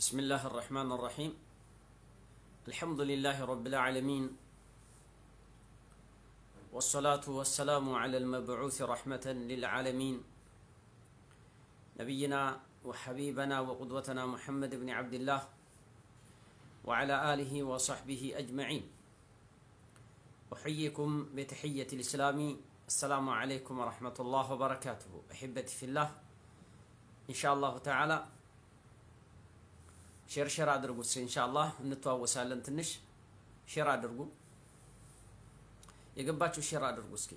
بسم الله الرحمن الرحيم الحمد لله رب العالمين والصلاة والسلام على المبعوث رحمة للعالمين نبينا وحبيبنا وقدوتنا محمد بن عبد الله وعلى آله وصحبه أجمعين أحييكم بتحية الإسلام السلام عليكم ورحمة الله وبركاته أحبتي في الله إن شاء الله تعالى ሼር ሼር አድርጉት ኢንሻአላህ እንተዋወሳለን ትንሽ ሼር አድርጉ የገባችሁ ሼር አድርጉ እስኪ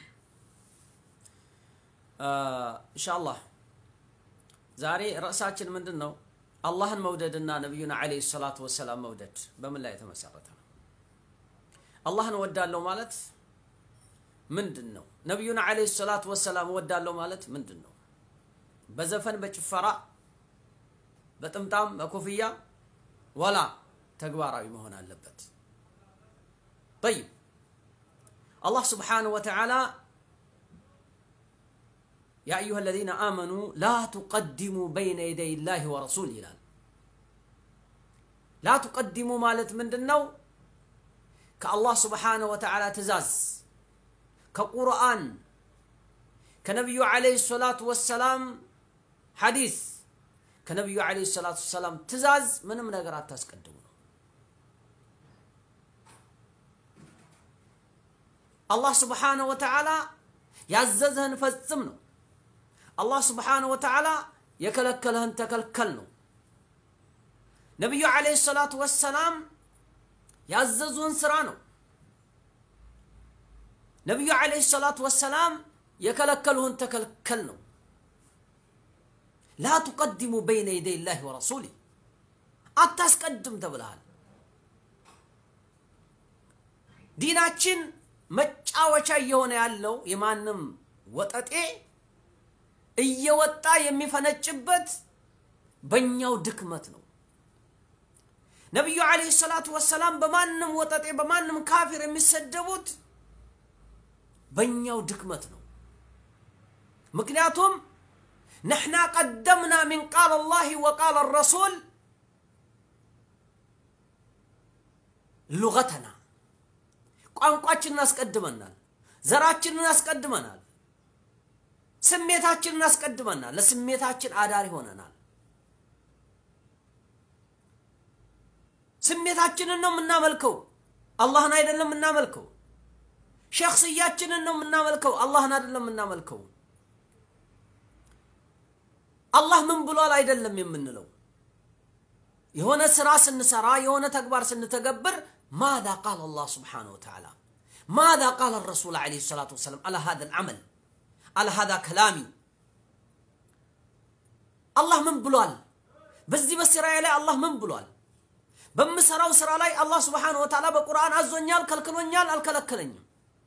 ኢንሻአላህ ዛሬ ርዕሳችን ምንድን ነው አላህን መውደድና ነቢዩን አለይሂ ሰላቱ ወሰላም መውደድ በምን ላይ የተመሰረተ ነው አላህን ወዳለው ማለት ምንድን ነው ነቢዩን አለይሂ ሰላቱ ወሰላም ወዳለው ማለት ምንድን ነው በዘፈን በጭፈራ በጥምጣም በኮፍያ ወላ ተግባራዊ መሆን አለበት طيب الله سبحانه وتعالى يا أيها الذين آمنوا لا تقدموا بين يدي الله ورسوله ይላል لا تقدموا ማለት ምንድነው ከአላህ ስብሓነ ወተዓላ ትእዛዝ ከቁርአን ከነቢዩ ዓለይሂ ሰላቱ ወሰላም ሐዲስ ከነቢዩ ዓለይሂ ሰላቱ ሰላም ትእዛዝ ምንም ነገር አታስቀድሙ ነው አላህ ስብሓነ ወተዓላ ያዘዘህን ፈጽም ነው አላህ ስብሓነ ወተዓላ የከለከለህን ተከልከል ነው ነቢዩ ዓለይሂ ሰላቱ ወሰላም ያዘዙህን ስራ ነው ነቢዩ ዓለይሂ ሰላቱ ወሰላም የከለከሉህን ተከልከል ነው ላ ቱቀድሙ በይነ የደይ ላህ ወረሱሊ አታስቀድም ተብልሃል ዲናችን መጫወቻ እየሆነ ያለው የማንም ወጠጤ እየወጣ የሚፈነጭበት በእኛው ድክመት ነው ነቢዩ ዓለይሂ ሰላቱ ወሰላም በማንም ወጠጤ በማንም ካፊር የሚሰደቡት በእኛው ድክመት ነው ምክንያቱም نحن قدمنا من قال الله وقال الرسول لغتنا ቋንቋችንን አስቀድመናል ዘራችንን አስቀድመናል ስሜታችንን አስቀድመናል ለስሜታችን አዳሪ ሆነናል ስሜታችንን ነው የምናመልከው አላህን አይደለም የምናመልከው ሸክስያችንን ነው የምናመልከው አላህን አይደለም የምናመልከው አላህ ምን ብሏል አይደለም የምንለው የሆነ ስራ ስንሰራ የሆነ ተግባር ስንተገብር ማذا قال الله سبحانه وتعالى ماذا قال الرسول عليه الصلاة والسلام على هذا العمل على هذا كلامي الله من بلوال በዚህ በስራዬ ላይ አላህ ምን ብሏል በምሰራው ስራ ላይ አላህ ስብሓንሁ ወተዓላ በቁርአን አዞኛል ከልክሎኛል አልከለከለኝም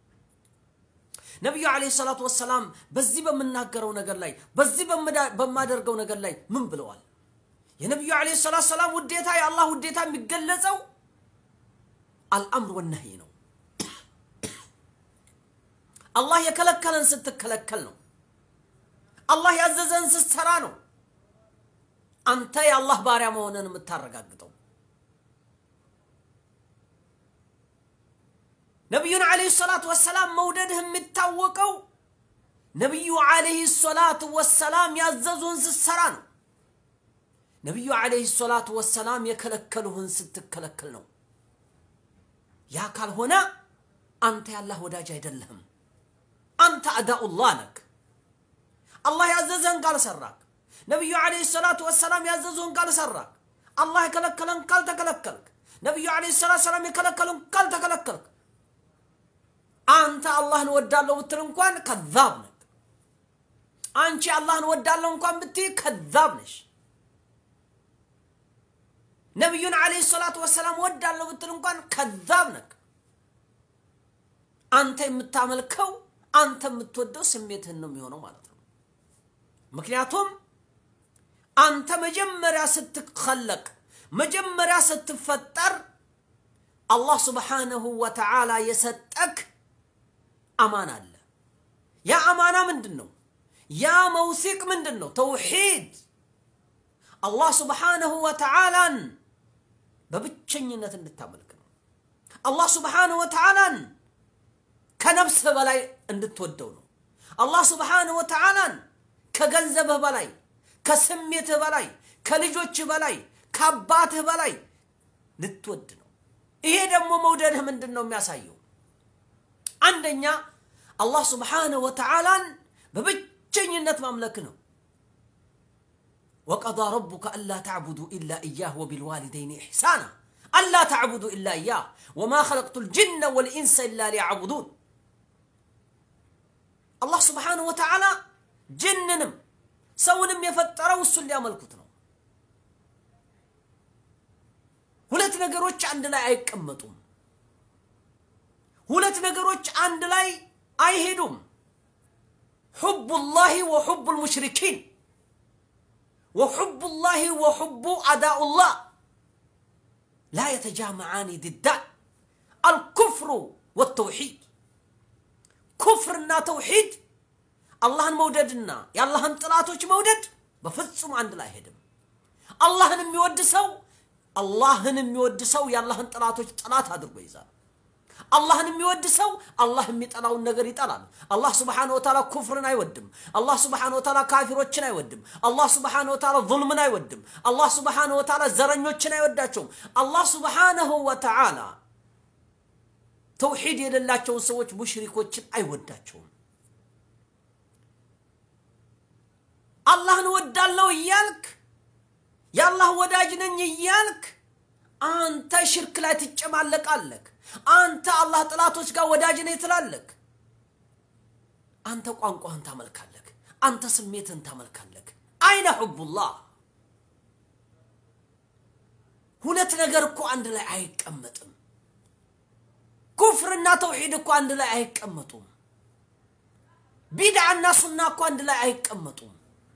ነቢዩ ዓለይሂ ሰላቱ ወሰላም በዚህ በምናገረው ነገር ላይ በዚህ በማደርገው ነገር ላይ ምን ብለዋል የነቢዩ ዓለይሂ ሰላቱ ሰላም ውዴታ የአላህ ውዴታ የሚገለጸው አልአምር ወነህይ ነው አላህ የከለከለን ስትከለከል ነው አላህ ያዘዘን ስትሰራ ነው አንተ የአላህ ባሪያ መሆንን የምታረጋግጠው ነቢዩን ዓለይሂ ሰላቱ ወሰላም መውደድህ የሚታወቀው ነቢዩ ዓለይሂ ሰላቱ ወሰላም ያዘዙህን ስትሰራ ነው ነቢዩ ዓለይሂ ሰላቱ ወሰላም የከለከሉህን ስትከለከል ነው ያ ካልሆነ አንተ ያላህ ወዳጅ አይደለህም አንተ አዳኡላህ ነክ አላህ ያዘዘህን ካልሰራክ ነቢዩ ዓለይሂ ሰላቱ ወሰላም ያዘዙህን ካልሰራክ አላህ የከለከለን ካልተከለከልክ ነቢዩ ዓለይሂ ሰላቱ ሰላም የከለከሉን ካልተከለከልክ አንተ አላህን ወዳለሁ ብትል እንኳን ከዛብ ነህ አንቺ አላህን ወዳለሁ እንኳን ብትይ ከዛብ ነሽ ነቢዩን ዓለይሂ ሰላቱ ወሰላም ወዳለሁ ብትል እንኳን ከዛብ ነህ አንተ የምታመልከው አንተ የምትወደው ስሜትህን ነው የሚሆነው ማለት ነው ምክንያቱም አንተ መጀመሪያ ስትከለቅ መጀመሪያ ስትፈጠር አላህ ስብሓነሁ ወተዓላ የሰጠክ አማና አለ ያ አማና ምንድን ነው ያ መውሲቅ ምንድን ነው ተውሒድ አላህ ስብሓንሁ ወተዓላን በብቸኝነት እንድታመልክ ነው። አላህ ስብሓንሁ ወተዓላን ከነፍስህ በላይ እንድትወደው ነው። አላህ ስብሓንሁ ወተዓላን ከገንዘብህ በላይ፣ ከስሜትህ በላይ፣ ከልጆችህ በላይ፣ ከአባትህ በላይ ልትወድ ነው። ይሄ ደግሞ መውደድህ ምንድን ነው የሚያሳየው? አንደኛ አላህ ስብሓንሁ ወተዓላን በብቸኝነት ማምለክ ነው። ወቀዳ ረቡከ አላ ተዕቡዱ ኢላ እያህ ወቢልዋሊደይን ኢሕሳና አላ ተዕቡዱ ኢላ እያህ ወማ ኸለቅቱ ልጅነ ወልኢንሰ ኢላ ሊያዕቡዱን አላህ ስብሓንሁ ወተዓላ ጅንንም ሰውንም የፈጠረው እሱን ሊያመልኩት ነው። ሁለት ነገሮች አንድ ላይ አይቀመጡም። ሁለት ነገሮች አንድ ላይ አይሄዱም። ሑቡላሂ ወሑቡ ልሙሽሪኪን ወሑቡላሂ ወሑቡ አዳኡላህ ላ የተጃመዓኒ ድዳን አልኩፍሩ ወተውሒድ ኩፍርና ተውሒድ አላህን መውደድና የአላህን ጥላቶች መውደድ በፍጹም አንድ ላይ አይሄድም። አላህን የሚወድ ሰው አላህን የሚወድ ሰው የአላህን ጥላቶች ጥላት አድርጎ ይዛል። አላህን የሚወድ ሰው አላህ የሚጠላውን ነገር ይጠላል። አላህ ስብሓነሁ ወተዓላ ኩፍርን አይወድም። አላህ ስብሓነሁ ወተዓላ ካፊሮችን አይወድም። አላህ ስብሓነሁ ወተዓላ ዙልምን አይወድም። አላህ ስብሓነሁ ወተዓላ ዘረኞችን አይወዳቸውም። አላህ ስብሓነሁ ወተዓላ ተውሒድ የሌላቸውን ሰዎች ሙሽሪኮችን አይወዳቸውም። አላህን ወዳለው እያልክ የአላህ ወዳጅ ነኝ እያልክ አንተ ሽርክ ላይ ትጨማለቃለክ። አንተ አላህ ጥላቶች ጋር ወዳጅ ነኝ ትላለክ። አንተ ቋንቋህን ታመልካለክ። አንተ ስሜትህን ታመልካለክ። አይነ ሑቡላህ ሁለት ነገር እኮ አንድ ላይ አይቀመጥም። ኩፍርና ተውሒድ እኮ አንድ ላይ አይቀመጡም። ቢድዓና ሱና እኮ አንድ ላይ አይቀመጡም።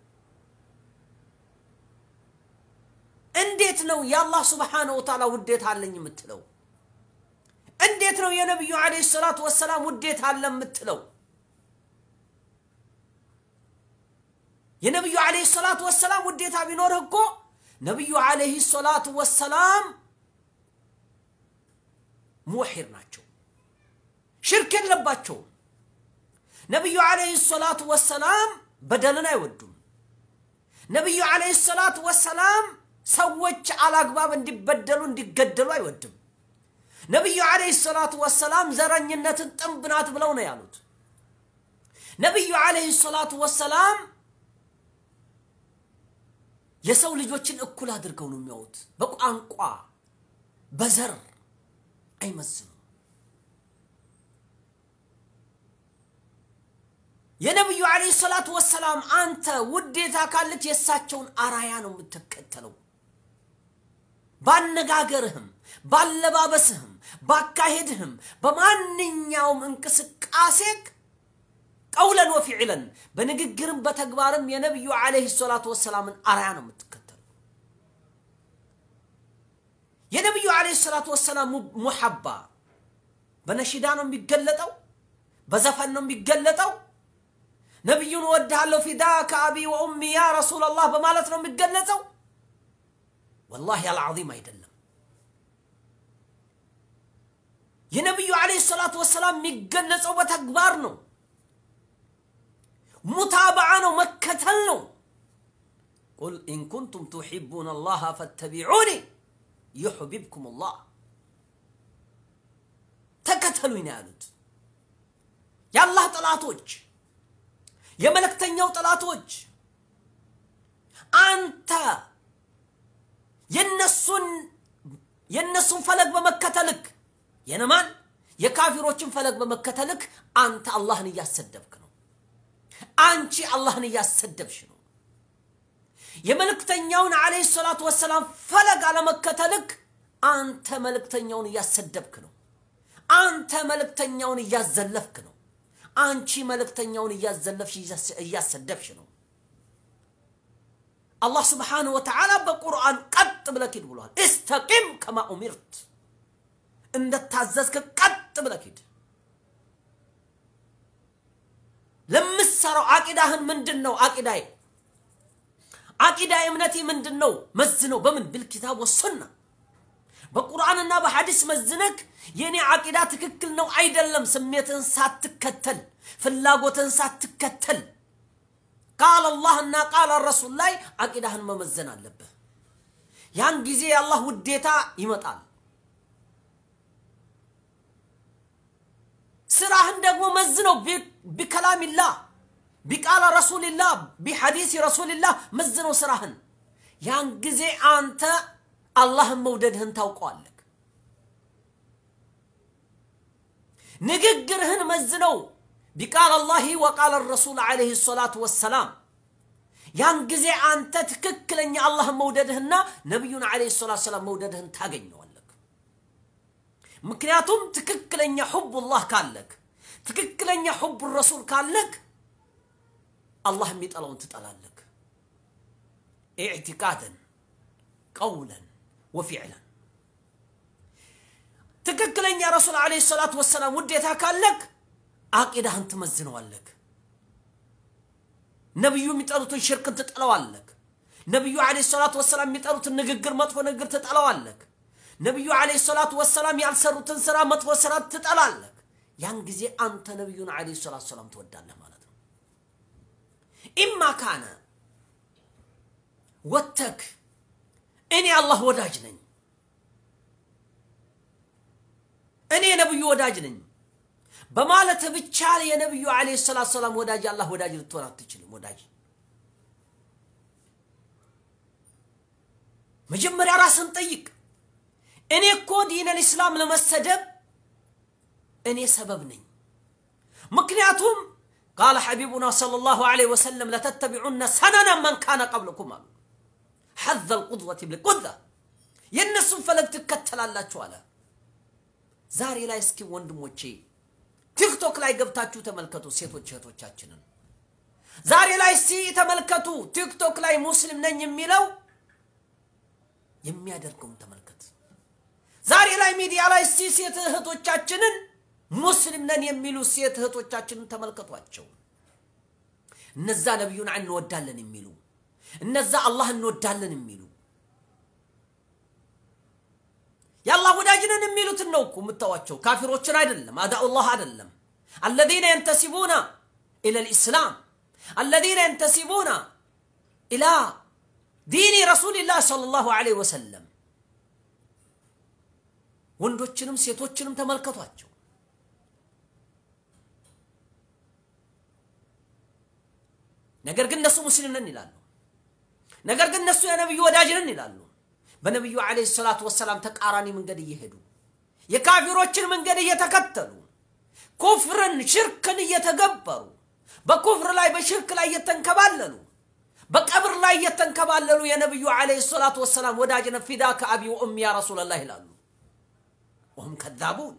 እንዴት ነው የአላህ ስብሓነሁ ወተዓላ ውዴታ አለኝ የምትለው? እንዴት ነው የነቢዩ ዓለይሂ ሰላቱ ወሰላም ውዴታ አለ የምትለው? የነቢዩ ዓለይሂ ሰላቱ ወሰላም ውዴታ ቢኖርህ እኮ ነቢዩ ዓለይሂ ሰላቱ ወሰላም ሙወሒድ ናቸው፣ ሽርክ የለባቸውም። ነቢዩ ዓለይሂ ሰላቱ ወሰላም በደልን አይወዱም። ነቢዩ ዓለይሂ ሰላቱ ወሰላም ሰዎች አላግባብ እንዲበደሉ እንዲገደሉ አይወድም። ነቢዩ ዓለይሂ ሰላቱ ወሰላም ዘረኝነትን ጥንብ ናት ብለው ነው ያሉት። ነቢዩ ዓለይሂ ሰላቱ ወሰላም የሰው ልጆችን እኩል አድርገው ነው የሚያዩት። በቋንቋ በዘር አይመዝኑም። የነቢዩ ዓለይሂ ሰላቱ ወሰላም አንተ ውዴታ ካለች የእሳቸውን አራያ ነው የምትከተለው። ባነጋገርህም፣ ባለባበስህም፣ ባካሄድህም፣ በማንኛውም እንቅስቃሴክ ቀውለን ወፊዕለን በንግግርም በተግባርም የነቢዩ ዓለይሂ ሰላቱ ወሰላምን አራያ ነው የምትከተለው። የነቢዩ ዓለይሂ ሰላቱ ወሰላም ሙሐባ በነሺዳ ነው የሚገለጠው፣ በዘፈን ነው የሚገለጠው። ነቢዩን እወድሃለሁ ፊዳከ አቢ ወኡሚ ያ ረሱለላህ በማለት ነው የሚገለጸው። ወላሂ አልዓዚም አይደለም። የነቢዩ ዓለይሂ ሰላቱ ወሰላም የሚገለጸው በተግባር ነው። ሙታበዓ ነው፣ መከተል ነው። ቁል ኢን ኩንቱም ቱሒቡነ አላህ ፈተቢዑኒ ዩሕቢብኩም አላህ። ተከተሉኝ ነው ያሉት። የአላህ ጠላቶች የመልእክተኛው ጠላቶች አንተ የነሱን የነሱን ፈለግ በመከተልክ የነማን የካፊሮችን ፈለግ በመከተልክ አንተ አላህን እያሰደብክ ነው። አንቺ አላህን እያሰደብሽ ነው። የመልእክተኛውን ዓለይሂ ሰላቱ ወሰላም ፈለግ አለመከተልክ አንተ መልእክተኛውን እያሰደብክ ነው። አንተ መልእክተኛውን እያዘለፍክ ነው። አንቺ መልእክተኛውን እያዘለፍሽ እያሰደብሽ ነው። አላህ ስብሓንሁ ወተዓላ በቁርአን ቀጥ ብለህ ሂድ ብሏል። እስተቂም ከማ ኡሚርት እንደታዘዝክ ቀጥ ብለህ ሂድ። ለምትሰራው አቂዳህን ምንድን ነው? አቂዳዬ አቂዳ እምነቴ ምንድን ነው? መዝነው በምን ብልኪታብ ወሱና በቁርአንና በሐዲስ መዝነክ የኔ አቂዳ ትክክል ነው አይደለም፣ ስሜትን ሳትከተል ፍላጎትን ሳትከተል ቃል አላህና ቃል ረሱል ላይ አቂዳህን መመዘን አለብህ። ያን ጊዜ የአላህ ውዴታ ይመጣል። ስራህን ደግሞ መዝነው ቢከላሚላህ ቢቃለ ረሱልላህ ቢሐዲስ ረሱልላህ መዝነው ስራህን። ያን ጊዜ አንተ አላህን መውደድህን ታውቀዋለህ። ንግግርህን መዝነው ቢቃል አላሂ ወቃል ረሱል ዓለይሂ ሰላቱ ወሰላም። ያን ጊዜ አንተ ትክክለኛ አላህን መውደድህና ነቢዩን ዓለይሂ ሰላቱ ወሰላም መውደድህን ታገኘዋለህ። ምክንያቱም ትክክለኛ ሑቡላህ ካለክ፣ ትክክለኛ ሑቡ ረሱል ካለክ አላህ የሚጠላውን ትጠላለክ። ኢዕቲቃደን ቀውለን ወፊዕለን ትክክለኛ ረሱል ዓለይሂ ሰላቱ ወሰላም ውዴታ ካለክ አቂዳህን ትመዝነዋለክ። ነቢዩ የሚጠሉትን ሽርክን ትጠለዋለክ። ነቢዩ ዓለይሂ ሰላቱ ወሰላም የሚጠሉትን ንግግር፣ መጥፎ ንግግር ትጠለዋለክ። ነቢዩ ዓለይሂ ሰላቱ ወሰላም ያልሰሩትን ስራ፣ መጥፎ ስራ ትጠላለክ። ያን ጊዜ አንተ ነቢዩን ዓለይሂ ሰላቱ ወሰላም ትወዳለህ ማለት ነው። ኢማ ካነ ወተክ እኔ አላህ ወዳጅ ነኝ፣ እኔ የነቢዩ ወዳጅ ነኝ በማለት ብቻ የነቢዩ ዓለይሂ ሰላቱ ሰላም ወዳጅ አላህ ወዳጅ ልትሆን አትችልም። ወዳጅ መጀመሪያ ራስን ጠይቅ። እኔ እኮ ዲነል ኢስላም ለመሰደብ እኔ ሰበብ ነኝ። ምክንያቱም ቃለ ሐቢቡና ሰለላሁ ዐለይሂ ወሰለም ለተተቢዑነ ሰነነ መን ካነ ቀብለኩም አሉ። ሐዘ ልቁድወት ብልቁዛ የእነሱን ፈለግ ትከተላላችሁ አለ። ዛሬ ላይ እስኪ ወንድሞቼ ቲክቶክ ላይ ገብታችሁ ተመልከቱ ሴቶች እህቶቻችንን። ዛሬ ላይ እስቲ ተመልከቱ ቲክቶክ ላይ ሙስሊም ነኝ የሚለው የሚያደርገውን ተመልከት። ዛሬ ላይ ሚዲያ ላይ እስቲ ሴት እህቶቻችንን ሙስሊም ነን የሚሉ ሴት እህቶቻችንን ተመልከቷቸው። እነዛ ነቢዩን እንወዳለን የሚሉ እነዛ አላህ እንወዳለን የሚሉ የአላህ ወዳጅነን የሚሉትን ነው እኮ የምታዋቸው፣ ካፊሮችን አይደለም፣ አዳኡላህ አይደለም። አለዚነ የንተሲቡና ኢላ ልእስላም አለዚነ የንተሲቡና ኢላ ዲኒ ረሱልላህ ሰለላሁ ዐለይሂ ወሰለም። ወንዶችንም ሴቶችንም ተመልከቷቸው። ነገር ግን እነሱ ሙስሊም ነን ይላሉ። ነገር ግን እነሱ የነቢዩ ወዳጅ ነን ይላሉ። በነቢዩ ዓለይሂ ሰላቱ ወሰላም ተቃራኒ መንገድ እየሄዱ የካፊሮችን መንገድ እየተከተሉ ኩፍርን፣ ሽርክን እየተገበሩ በኩፍር ላይ በሽርክ ላይ እየተንከባለሉ በቀብር ላይ እየተንከባለሉ የነቢዩ ዓለይሂ ሰላቱ ወሰላም ወዳጅ ነን ፊዳከ አቢ ወኡሚ ያ ረሱለላህ ይላሉ። ወሁም ከዛቡን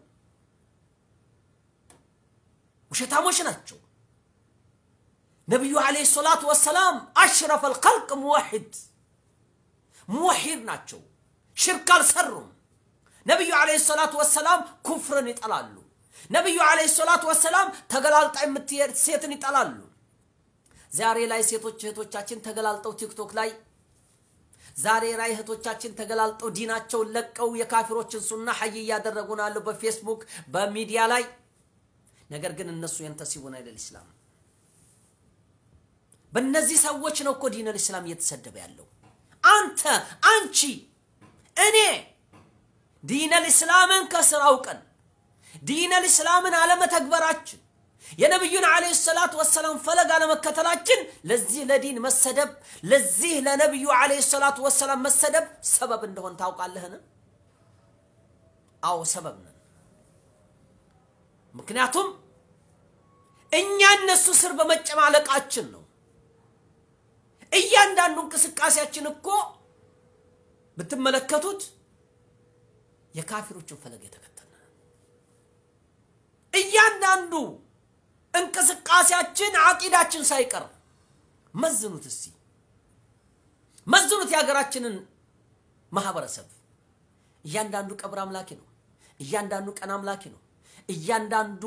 ውሸታሞች ናቸው። ነቢዩ ዓለይሂ ሰላቱ ወሰላም አሽረፈል ኸልቅ ሙወሒድ ሙወሒድ ናቸው። ሽርክ አልሰሩም። ነቢዩ ዓለይሂ ሰላቱ ወሰላም ኩፍርን ይጠላሉ። ነቢዩ ዓለይሂ ሰላቱ ወሰላም ተገላልጣ የምትሄድ ሴትን ይጠላሉ። ዛሬ ላይ ሴቶች እህቶቻችን ተገላልጠው ቲክቶክ ላይ ዛሬ ላይ እህቶቻችን ተገላልጠው ዲናቸውን ለቀው የካፊሮችን ሱና ሀይ እያደረጉ ነው ያለው በፌስቡክ በሚዲያ ላይ። ነገር ግን እነሱ የንተሲቡን አይደል ኢስላም በእነዚህ ሰዎች ነው እኮ ዲነል ኢስላም እየተሰደበ ያለው። አንተ፣ አንቺ፣ እኔ ዲነል ኢስላምን ከስር አውቀን ዲነል ኢስላምን አለመተግበራችን የነቢዩን ዓለይሂ ሰላቱ ወሰላም ፈለግ አለመከተላችን ለዚህ ለዲን መሰደብ ለዚህ ለነቢዩ ዓለይሂ ሰላቱ ወሰላም መሰደብ ሰበብ እንደሆን ታውቃለህን? አዎ ሰበብ ነን። ምክንያቱም እኛ እነሱ ስር በመጨማለቃችን ነው። እያንዳንዱ እንቅስቃሴያችን እኮ ብትመለከቱት የካፊሮችን ፈለግ የተከተለ እያንዳንዱ እንቅስቃሴያችን አቂዳችን ሳይቀር መዝኑት። እስቲ መዝኑት የሀገራችንን ማህበረሰብ። እያንዳንዱ ቀብር አምላኪ ነው። እያንዳንዱ ቀን አምላኪ ነው። እያንዳንዱ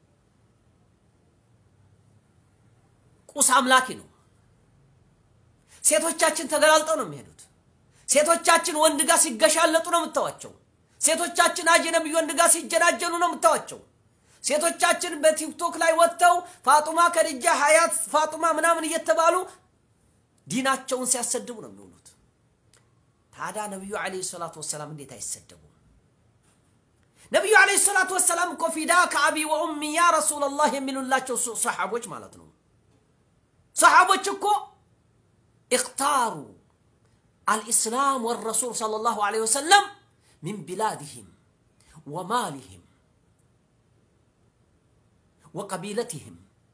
ቁስ አምላኪ ነው። ሴቶቻችን ተገላልጠው ነው የሚሄዱት። ሴቶቻችን ወንድ ጋር ሲገሻለጡ ነው የምታዋቸው። ሴቶቻችን አጅነቢ ወንድ ጋር ሲጀናጀኑ ነው የምታዋቸው። ሴቶቻችን በቲክቶክ ላይ ወጥተው ፋጡማ፣ ከድጃ፣ ሀያት፣ ፋጡማ ምናምን እየተባሉ ዲናቸውን ሲያሰድቡ ነው የሚውሉት። ታዲያ ነቢዩ ዓለይሂ ሰላቱ ወሰላም እንዴት አይሰደቡም? ነቢዩ ዓለይሂ ሰላቱ ወሰላም እኮ ፊዳ ከአቢ ወኡሚ ያ ረሱለላህ የሚሉላቸው ሰሓቦች ማለት ነው። ሰሓቦች እኮ እክታሩ አልኢስላም ወረሱል ሰለላሁ ዓለይሂ ወሰለም ሚን ቢላድህም ወማልህም ወቀቢለትህም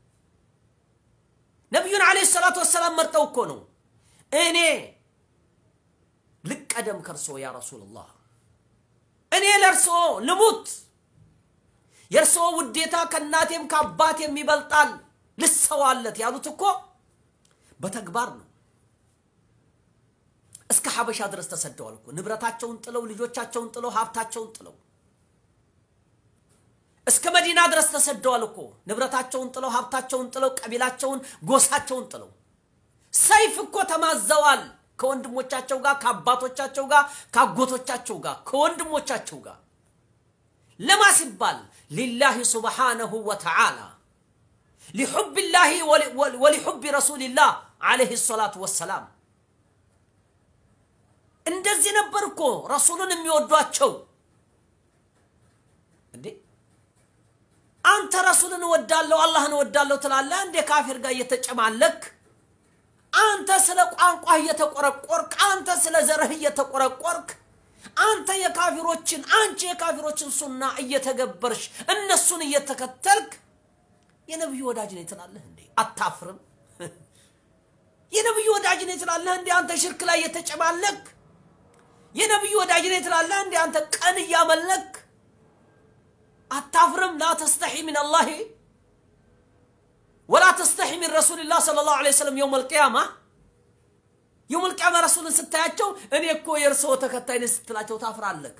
ነቢዩን ዓለይሂ ሰላቱ ወሰላም መርጠው እኮ ነው እኔ ልቀደም ከርሶ ያ ረሱልላህ እኔ ለእርሶ ልሙት የእርሶ ውዴታ ከእናቴም ከአባቴም ይበልጣል ልሰዋለት ያሉት እኮ በተግባር ነው። እስከ ሐበሻ ድረስ ተሰደዋል እኮ ንብረታቸውን ጥለው ልጆቻቸውን ጥለው ሀብታቸውን ጥለው እስከ መዲና ድረስ ተሰደዋል እኮ ንብረታቸውን ጥለው ሀብታቸውን ጥለው ቀቢላቸውን ጎሳቸውን ጥለው ሰይፍ እኮ ተማዘዋል ከወንድሞቻቸው ጋር ከአባቶቻቸው ጋር ከአጎቶቻቸው ጋር ከወንድሞቻቸው ጋር ለማ ሲባል ሊላሂ ሱብሓነሁ ወተዓላ ሊሑብ ላሂ ወሊሑብ ረሱልላህ ዓለይሂ ሰላቱ ወሰላም እንደዚህ ነበር እኮ ረሱሉን የሚወዷቸው እንዴ አንተ ረሱልን እወዳለሁ አላህን እወዳለሁ ትላለህ እንዴ ካፊር ጋር እየተጨማለክ አንተ ስለ ቋንቋ እየተቆረቆርክ አንተ ስለ ዘርህ እየተቆረቆርክ አንተ የካፊሮችን አንቺ የካፊሮችን ሱና እየተገበርሽ እነሱን እየተከተልክ የነብዩ ወዳጅ ነኝ ትላለህ እንዴ አታፍርም የነብዩ ወዳጅ ነኝ ትላለህ እንዴ አንተ ሽርክ ላይ እየተጨማለክ የነብዩ ወዳጅ ነኝ ትላለህ እንዴ አንተ ቀን እያመለክ አታፍርም ላ ተስተሒ ምን አላህ ወላ ተስተሒ ሚን ረሱልላህ ሰለላሁ ዐለይሂ ወሰለም የውም አልቅያማ የውም አልቅያማ ረሱልን ስታያቸው እኔ እኮ የእርስዎ ተከታይ ነኝ ስትላቸው ታፍራለህ።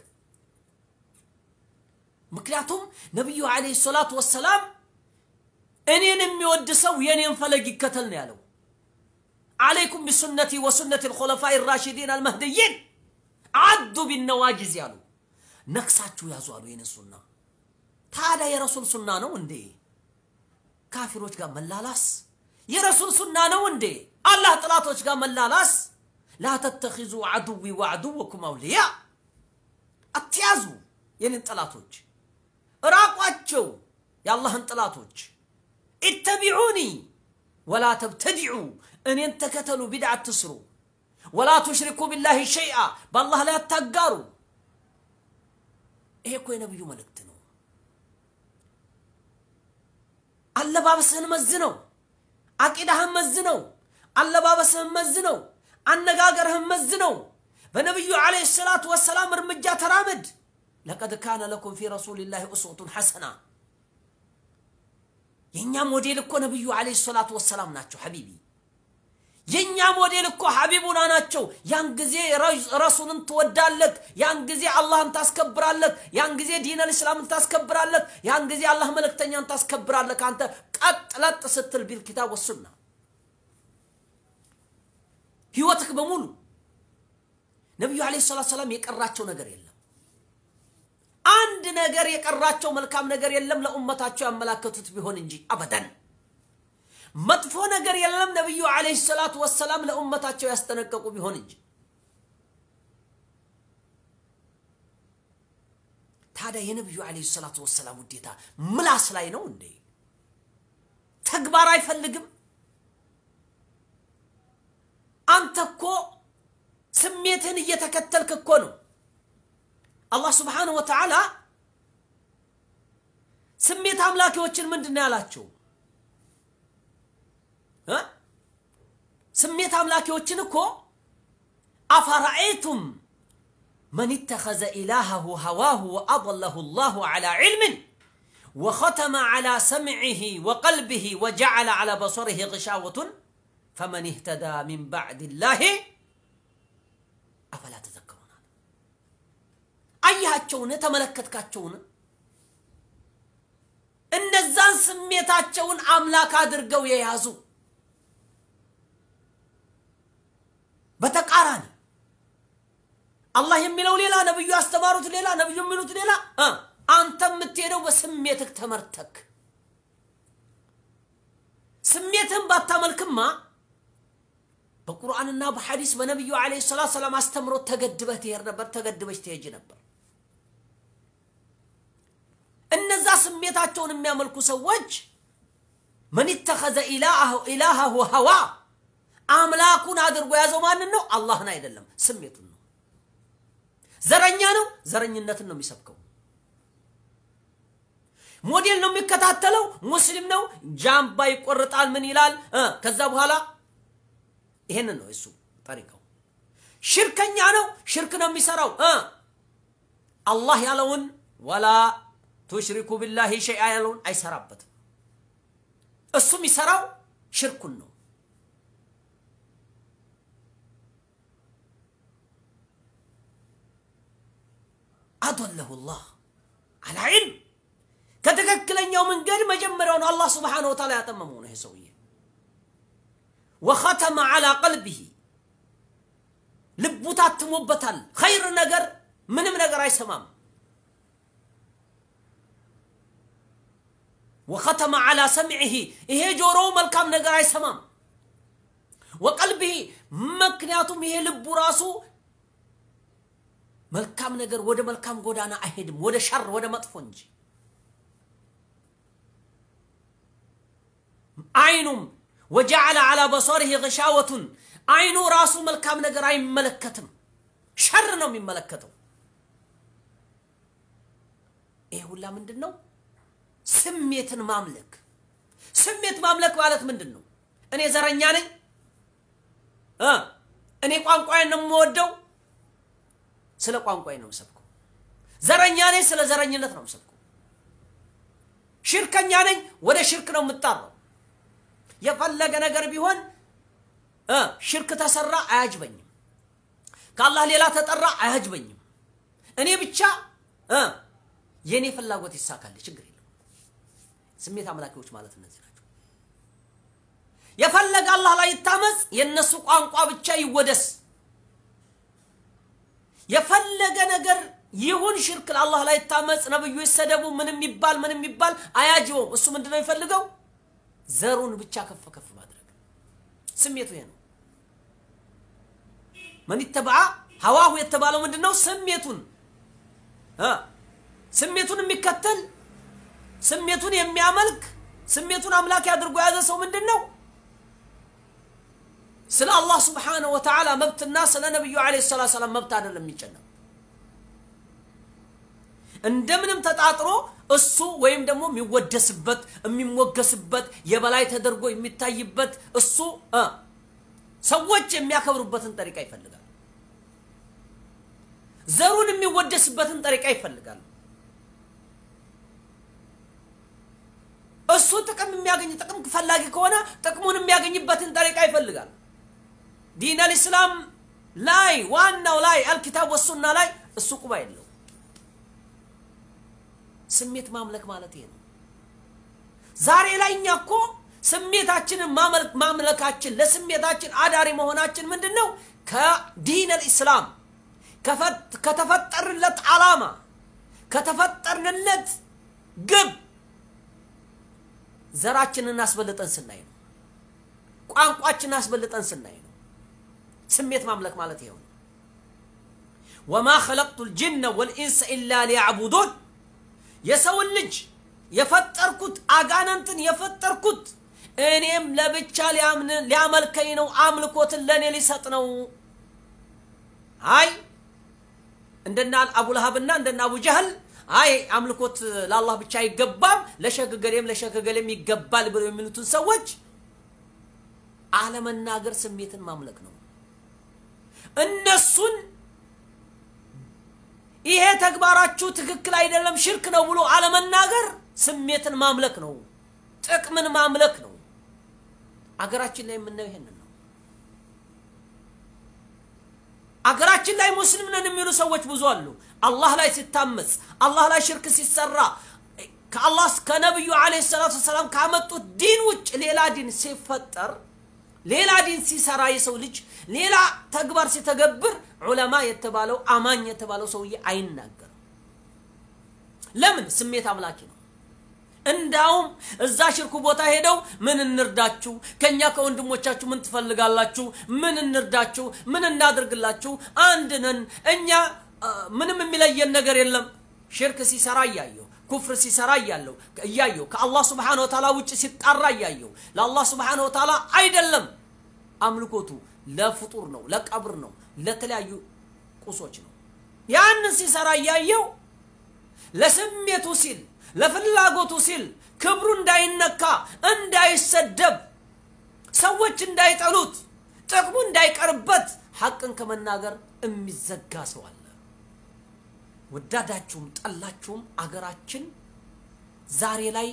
ምክንያቱም ነቢዩ ዐለይሂ ሰላቱ ወሰላም እኔን የሚወድ ሰው የእኔን ፈለግ ይከተል ነው ያለው። አለይኩም ቢሱነቲ ወሱነቲ ልኮለፋኢ ራሽዲን አልመህድይን አዱ ቢነዋጅዝ ያሉ ነክሳችሁ ያዙ አሉ። የኔን ሱና ታዲያ የረሱል ሱና ነው እንዴ? ካፊሮች ጋር መላላስ የረሱል ሱና ነው እንዴ? አላህ ጥላቶች ጋር መላላስ ላ ተተኪዙ አድዊ ወአድወኩም አውልያ አትያዙ የኔን ጥላቶች እራቋቸው የአላህን ጥላቶች ኢተቢዑኒ ወላ ተብተዲዑ እኔን ተከተሉ ቢድዓ አትስሩ ወላ ቱሽሪኩ ቢላሂ ሸይአ በአላህ ላይ አታጋሩ ይሄ እኮ የነቢዩ መልእክት ነው አለባበስህን መዝነው፣ አቂዳህን መዝነው፣ አለባበስህን መዝነው፣ አነጋገርህን መዝነው። በነቢዩ ዓለይሂ ሰላቱ ወሰላም እርምጃ ተራመድ። ለቀድ ካነ ለኩም ፊ ረሱሊላሂ ኡስወቱን ሐሰና። የእኛ ሞዴል እኮ ነቢዩ ዓለይሂ ሰላቱ ወሰላም ናቸው ሐቢቢ። የእኛ ሞዴል እኮ ሐቢቡና ናቸው። ያን ጊዜ ረሱልን ትወዳለህ፣ ያን ጊዜ አላህን ታስከብራለህ፣ ያን ጊዜ ዲነል እስላምን ታስከብራለህ፣ ያን ጊዜ አላህ መልእክተኛን ታስከብራለህ። አንተ ቀጥ ለጥ ስትል ቢል ኪታብ ወሱና ህይወትህ በሙሉ ነቢዩ ዓለይሂ ሰላቱ ሰላም የቀራቸው ነገር የለም። አንድ ነገር የቀራቸው መልካም ነገር የለም ለኡመታቸው ያመላከቱት ቢሆን እንጂ አበደን መጥፎ ነገር የለም ነቢዩ ዓለይሂ ሰላቱ ወሰላም ለኡመታቸው ያስጠነቀቁ ቢሆን እንጂ። ታዲያ የነቢዩ ዓለይሂ ሰላቱ ወሰላም ውዴታ ምላስ ላይ ነው እንዴ? ተግባር አይፈልግም? አንተ እኮ ስሜትህን እየተከተልክ እኮ ነው። አላህ ስብሓነሁ ወተዓላ ስሜት አምላኪዎችን ምንድን ነው ያላቸው? ስሜት አምላኪዎችን እኮ አፈራአይቱም መን ኢተኸዘ ኢላሃሁ ሀዋሁ ወአضለሁ ላሁ ዐላ ዒልምን ወኸተመ ዐላ ሰምዒህ ወቀልቢህ ወጀዐለ ዐላ በሰሪህ ግሻወቱን ፈመን እህተዳ ሚን ባዕድ ላህ አፈላ ተዘክሩናል። አያቸውን? ተመለከትካቸውን? እነዛን ስሜታቸውን አምላክ አድርገው የያዙ አላህ የሚለው ሌላ፣ ነብዩ ያስተማሩት ሌላ፣ ነብዩ የሚሉት ሌላ። አንተ የምትሄደው በስሜትህ ተመርተክ ስሜትህን ባታመልክማ በቁርአንና በሐዲስ በነቢዩ ዓለይሂ ሰላቱ ሰላም አስተምሮት ተገድበህ ትሄድ ነበር፣ ተገድበች ትሄጅ ነበር። እነዛ ስሜታቸውን የሚያመልኩ ሰዎች መን ተኸዘ ኢላሃሁ ሀዋ አምላኩን አድርጎ የያዘው ማንን ነው? አላህን አይደለም፣ ስሜቱን ነው። ዘረኛ ነው፣ ዘረኝነትን ነው የሚሰብከው። ሞዴል ነው የሚከታተለው፣ ሙስሊም ነው፣ ጃምባ ይቆርጣል፣ ምን ይላል። ከዛ በኋላ ይሄንን ነው እሱ ጠሪቀው። ሽርከኛ ነው፣ ሽርክ ነው የሚሰራው። አላህ ያለውን ወላ ቱሽሪኩ ቢላሂ ሸይአ ያለውን አይሰራበትም። እሱ የሚሰራው ሽርኩን ነው። አዶለሁ ላህ አላ ዒልም ከትክክለኛው መንገድ መጀመሪያውን አላህ ስብሓነሁ ወተዓላ ያጠመመው ነው ይሄ ሰውዬ። ወኸተመ ዓላ ቀልቢሂ ልቡ ታትሞበታል። ኸይር ነገር ምንም ነገር አይሰማም። ወኸተመ ዓላ ሰምዒሂ ይሄ ጆሮው መልካም ነገር አይሰማም። ወቀልቢሂ ምክንያቱም ይሄ ልቡ ራሱ መልካም ነገር ወደ መልካም ጎዳና አይሄድም፣ ወደ ሸር ወደ መጥፎ እንጂ። አይኑም ወጀዐለ ዓላ በሶሪሂ ግሻወቱን አይኑ ራሱ መልካም ነገር አይመለከትም፣ ሸር ነው የሚመለከተው። ይሄ ሁላ ምንድን ነው? ስሜትን ማምለክ። ስሜት ማምለክ ማለት ምንድን ነው? እኔ ዘረኛ ነኝ፣ እኔ ቋንቋዬን ነው የምወደው፣ ስለ ቋንቋዬ ነው የምሰብከው። ዘረኛ ነኝ፣ ስለ ዘረኝነት ነው የምሰብከው። ሽርከኛ ነኝ፣ ወደ ሽርክ ነው የምጣራው። የፈለገ ነገር ቢሆን ሽርክ ተሰራ አያጅበኝም። ከአላህ ሌላ ተጠራ አያጅበኝም። እኔ ብቻ የእኔ ፍላጎት ይሳካል፣ ችግር የለም። ስሜት አምላኪዎች ማለት እነዚህ ናቸው። የፈለገ አላህ ላይ ይታመጽ፣ የእነሱ ቋንቋ ብቻ ይወደስ። የፈለገ ነገር ይሁን ሽርክ አላህ ላይ ይታመጽ፣ ነብዩ ይሰደቡ፣ ምንም ይባል ምንም ይባል አያጅበውም። እሱ ምንድነው የሚፈልገው? ዘሩን ብቻ ከፍ ከፍ ማድረግ። ስሜቱ ይሄ ነው። መን ይተበዓ ሀዋሁ የተባለው ምንድን ነው? ስሜቱን ስሜቱን የሚከተል ስሜቱን የሚያመልክ ስሜቱን አምላክ አድርጎ የያዘ ሰው ምንድን ነው? ስለ አላህ ስብሓነሁ ወተዓላ መብትና ስለ ነቢዩ ዓለይሂ ሰላቱ ሰላም መብት አይደለም የሚጨነቅ እንደምንም ተጣጥሮ እሱ ወይም ደግሞ የሚወደስበት የሚሞገስበት የበላይ ተደርጎ የሚታይበት እሱ ሰዎች የሚያከብሩበትን ጠሪቃ ይፈልጋል። ዘሩን የሚወደስበትን ጠሪቃ ይፈልጋል። እሱ ጥቅም የሚያገኝ ጥቅም ፈላጊ ከሆነ ጥቅሙን የሚያገኝበትን ጠሪቃ ይፈልጋል። ዲን አልኢስላም ላይ ዋናው ላይ አልኪታብ ወሱና ላይ እሱ ቁባ የለው። ስሜት ማምለክ ማለት ይሄ ነው። ዛሬ ላይ እኛ እኮ ስሜታችንን ማምለካችን ለስሜታችን አዳሪ መሆናችን ምንድን ነው? ከዲን አልኢስላም ከተፈጠርለት ዓላማ ከተፈጠርንለት ግብ ዘራችንን አስበልጠን ስናይ ነው። ቋንቋችንን አስበልጠን ስናይ ነው። ስሜት ማምለክ ማለት ይሄው ነው። ወማ ኸለቅቱ ልጅነ ወልኢንሰ ኢላ ሊያዕቡዱን የሰውን ልጅ የፈጠርኩት አጋነንትን የፈጠርኩት እኔም ለብቻ ሊያመልከኝ ነው፣ አምልኮትን ለእኔ ሊሰጥ ነው። አይ እንደና አቡልሃብና እንደና አቡ ጀህል አይ አምልኮት ለአላህ ብቻ አይገባም፣ ለሸገገሌም ለሸገገሌም ይገባል ብለው የሚሉትን ሰዎች አለመናገር ስሜትን ማምለክ ነው። እነሱን ይሄ ተግባራችሁ ትክክል አይደለም፣ ሽርክ ነው ብሎ አለመናገር ስሜትን ማምለክ ነው፣ ጥቅምን ማምለክ ነው። አገራችን ላይ የምናየው ይሄንን ነው። አገራችን ላይ ሙስሊም ነን የሚሉ ሰዎች ብዙ አሉ። አላህ ላይ ሲታመጽ፣ አላህ ላይ ሽርክ ሲሰራ፣ ከአላህ ከነቢዩ ዓለይሂ ሰላቱ ወሰላም ካመጡት ዲን ውጭ ሌላ ዲን ሲፈጠር፣ ሌላ ዲን ሲሰራ የሰው ልጅ ሌላ ተግባር ሲተገብር ዑለማ የተባለው አማኝ የተባለው ሰውዬ አይናገርም። ለምን? ስሜት አምላኪ ነው። እንዳውም እዛ ሽርኩ ቦታ ሄደው ምን እንርዳችሁ፣ ከኛ ከወንድሞቻችሁ ምን ትፈልጋላችሁ? ምን እንርዳችሁ? ምን እናድርግላችሁ? አንድ ነን እኛ ምንም የሚለየን ነገር የለም። ሽርክ ሲሰራ እያየው ኩፍር ሲሰራ እያለው እያየው ከአላህ ስብሓነ ወተዓላ ውጭ ሲጣራ እያየው ለአላህ ስብሓነ ወተዓላ አይደለም አምልኮቱ ለፍጡር ነው፣ ለቀብር ነው፣ ለተለያዩ ቁሶች ነው። ያንን ሲሰራ እያየው ለስሜቱ ሲል ለፍላጎቱ ሲል ክብሩ እንዳይነካ እንዳይሰደብ ሰዎች እንዳይጠሉት ጥቅሙ እንዳይቀርበት ሐቅን ከመናገር የሚዘጋ ሰው አለ። ወዳዳችሁም ጠላችሁም አገራችን ዛሬ ላይ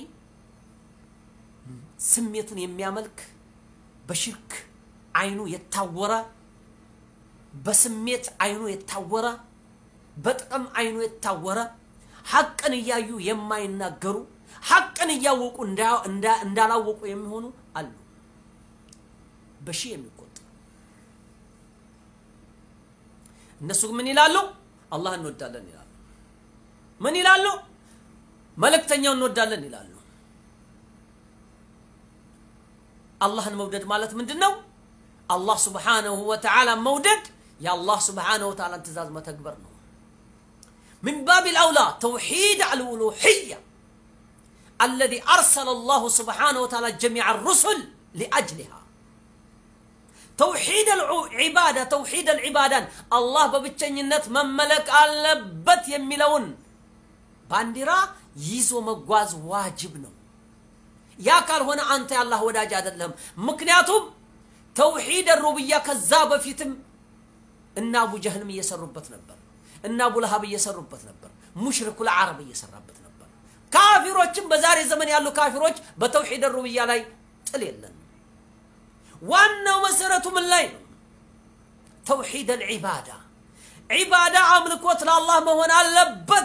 ስሜቱን የሚያመልክ በሽርክ አይኑ የታወረ በስሜት አይኑ የታወረ በጥቅም አይኑ የታወረ ሐቅን እያዩ የማይናገሩ ሐቅን እያወቁ እንዳላወቁ የሚሆኑ አሉ። በሺህ የሚቆጠሩ እነሱ ምን ይላሉ? አላህ እንወዳለን ይላሉ። ምን ይላሉ? መልእክተኛው እንወዳለን ይላሉ። አላህን መውደድ ማለት ምንድን ነው? አላህ ስብሓነሁ ወተዓላ መውደድ የአላህ ስብሓነሁ ወተዓላን ትእዛዝ መተግበር ነው። من باب الأولى توحيد الألوهية الذي أرسل الله سبحانه وتعالى جميع الرسل لأجلها توحيد العبادة توحيد العبادة الله ببتشنينت من ملك አለበት የሚለውን ባንዲራ ይዞ መጓዝ ዋጅብ ነው። ያ ካልሆነ አንተ የአላህ ወዳጅ አይደለም። ምክንያቱም ተውሂድ ሩብያ ከዛ በፊትም እና አቡ ጀህልም እየሰሩበት ነበር። እና አቡ ለሀብ እየሰሩበት ነበር። ሙሽሪኩል አረብ እየሰራበት ነበር። ካፊሮችም በዛሬ ዘመን ያሉ ካፊሮች በተውሂድ ሩብያ ላይ ጥል የለን። ዋናው መሰረቱ ምን ላይ ነው? ተውሂድ አልዒባዳ ዒባዳ አምልኮት ለአላህ መሆን አለበት።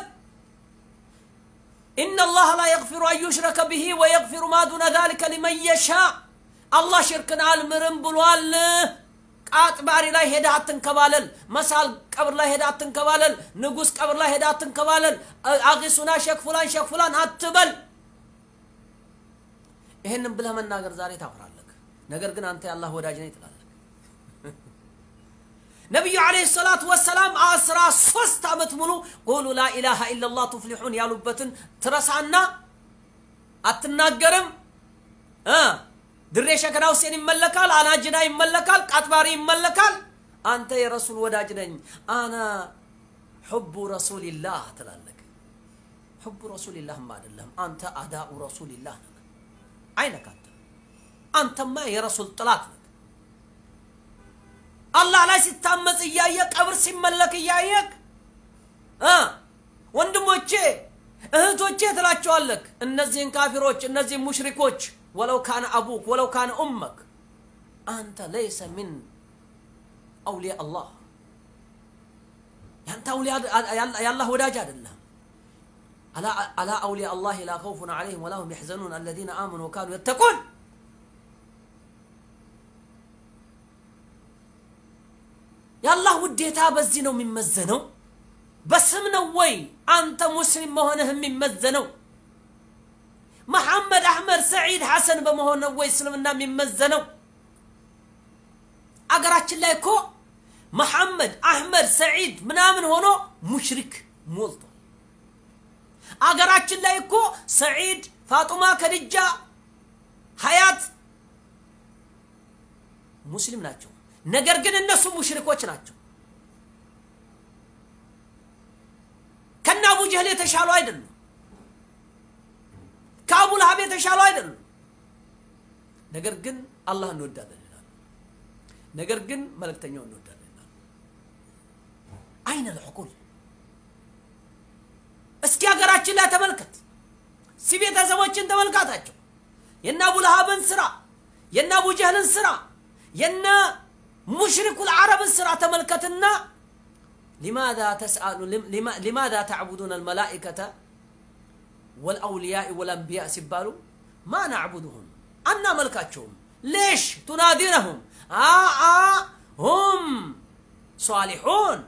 إن الله لا يغفر أن يشرك به ويغفر ما دون ذلك لمن يشاء الله شركنا المرم بلوال ቃጥባሪ ላይ ሄዳ አትንከባለል። መሳል ቀብር ላይ ሄዳ አትንከባለል። ንጉስ ቀብር ላይ ሄዳ አትንከባለል። አቂሱና ሼክ ፉላን ሼክ ፉላን አትበል። ይህንን ብለህ መናገር ዛሬ ታፍራለህ። ነገር ግን አንተ የአላህ ወዳጅ ነኝ ትላለህ። ነቢዩ ዓለይሂ ሰላቱ ወሰላም አስራ ሶስት ዓመት ሙሉ ቁሉ ላኢላሃ ኢለላህ ቱፍሊሑን ያሉበትን ትረሳና አትናገርም እ ድሬ ሸከና ሁሴን ይመለካል፣ አናጅና ይመለካል፣ ቃጥባሪ ይመለካል። አንተ የረሱል ወዳጅ ነኝ አና ሑቡ ረሱሊላህ ትላለህ። ሑቡ ረሱሊላህማ አይደለም አንተ አዳኡ ረሱሊላህ ነህ። አይነካተ አንተማ የረሱል ጥላት ነህ። አላህ ላይ ሲታመጽ እያየ ቀብር ሲመለክ እያየክ ወንድሞቼ እህቶቼ ትላቸዋለክ። እነዚህን ካፊሮች እነዚህን ሙሽሪኮች ولو كان أبوك ولو كان أمك أنت ليس من أولياء الله أنت أولياء يا الله وداج الله ألا ألا أولياء الله لا خوف عليهم ولا هم يحزنون الذين آمنوا وكانوا يتقون يا الله وديتا بزينو من مزنو بسم نوي أنت مسلم مهنهم من مزنو መሐመድ አህመድ ሰዒድ ሐሰን በመሆን ነው ወይ እስልምና የሚመዘነው? አገራችን ላይ እኮ መሐመድ አህመድ ሰዒድ ምናምን ሆኖ ሙሽሪክ ሞልቷል። አገራችን ላይ እኮ ሰዒድ፣ ፋጡማ፣ ከድጃ፣ ሀያት ሙስሊም ናቸው። ነገር ግን እነሱ ሙሽሪኮች ናቸው። ከነ አቡ ጀህል የተሻሉ አይደሉም። ከአቡ ለሀብ የተሻሉ አይደሉም። ነገር ግን አላህ እንወዳለን ይላሉ። ነገር ግን መልእክተኛው እንወዳለን ይላሉ። አይነ ልዕቁል እስኪ ሀገራችን ላይ ተመልከት። እስኪ ቤተሰቦችን ተመልካታቸው። የነ አቡ ለሀብን ስራ፣ የነ አቡ ጀህልን ስራ፣ የነ ሙሽሪኩል አረብን ስራ ተመልከትና ሊማዛ ተስአሉ ሊማዛ ተዕቡዱን አልመላኢከተ والأولياء والأنبياء سبالو ما نعبدهم أنا ملكاتهم ليش تنادينهم آه آه هم صالحون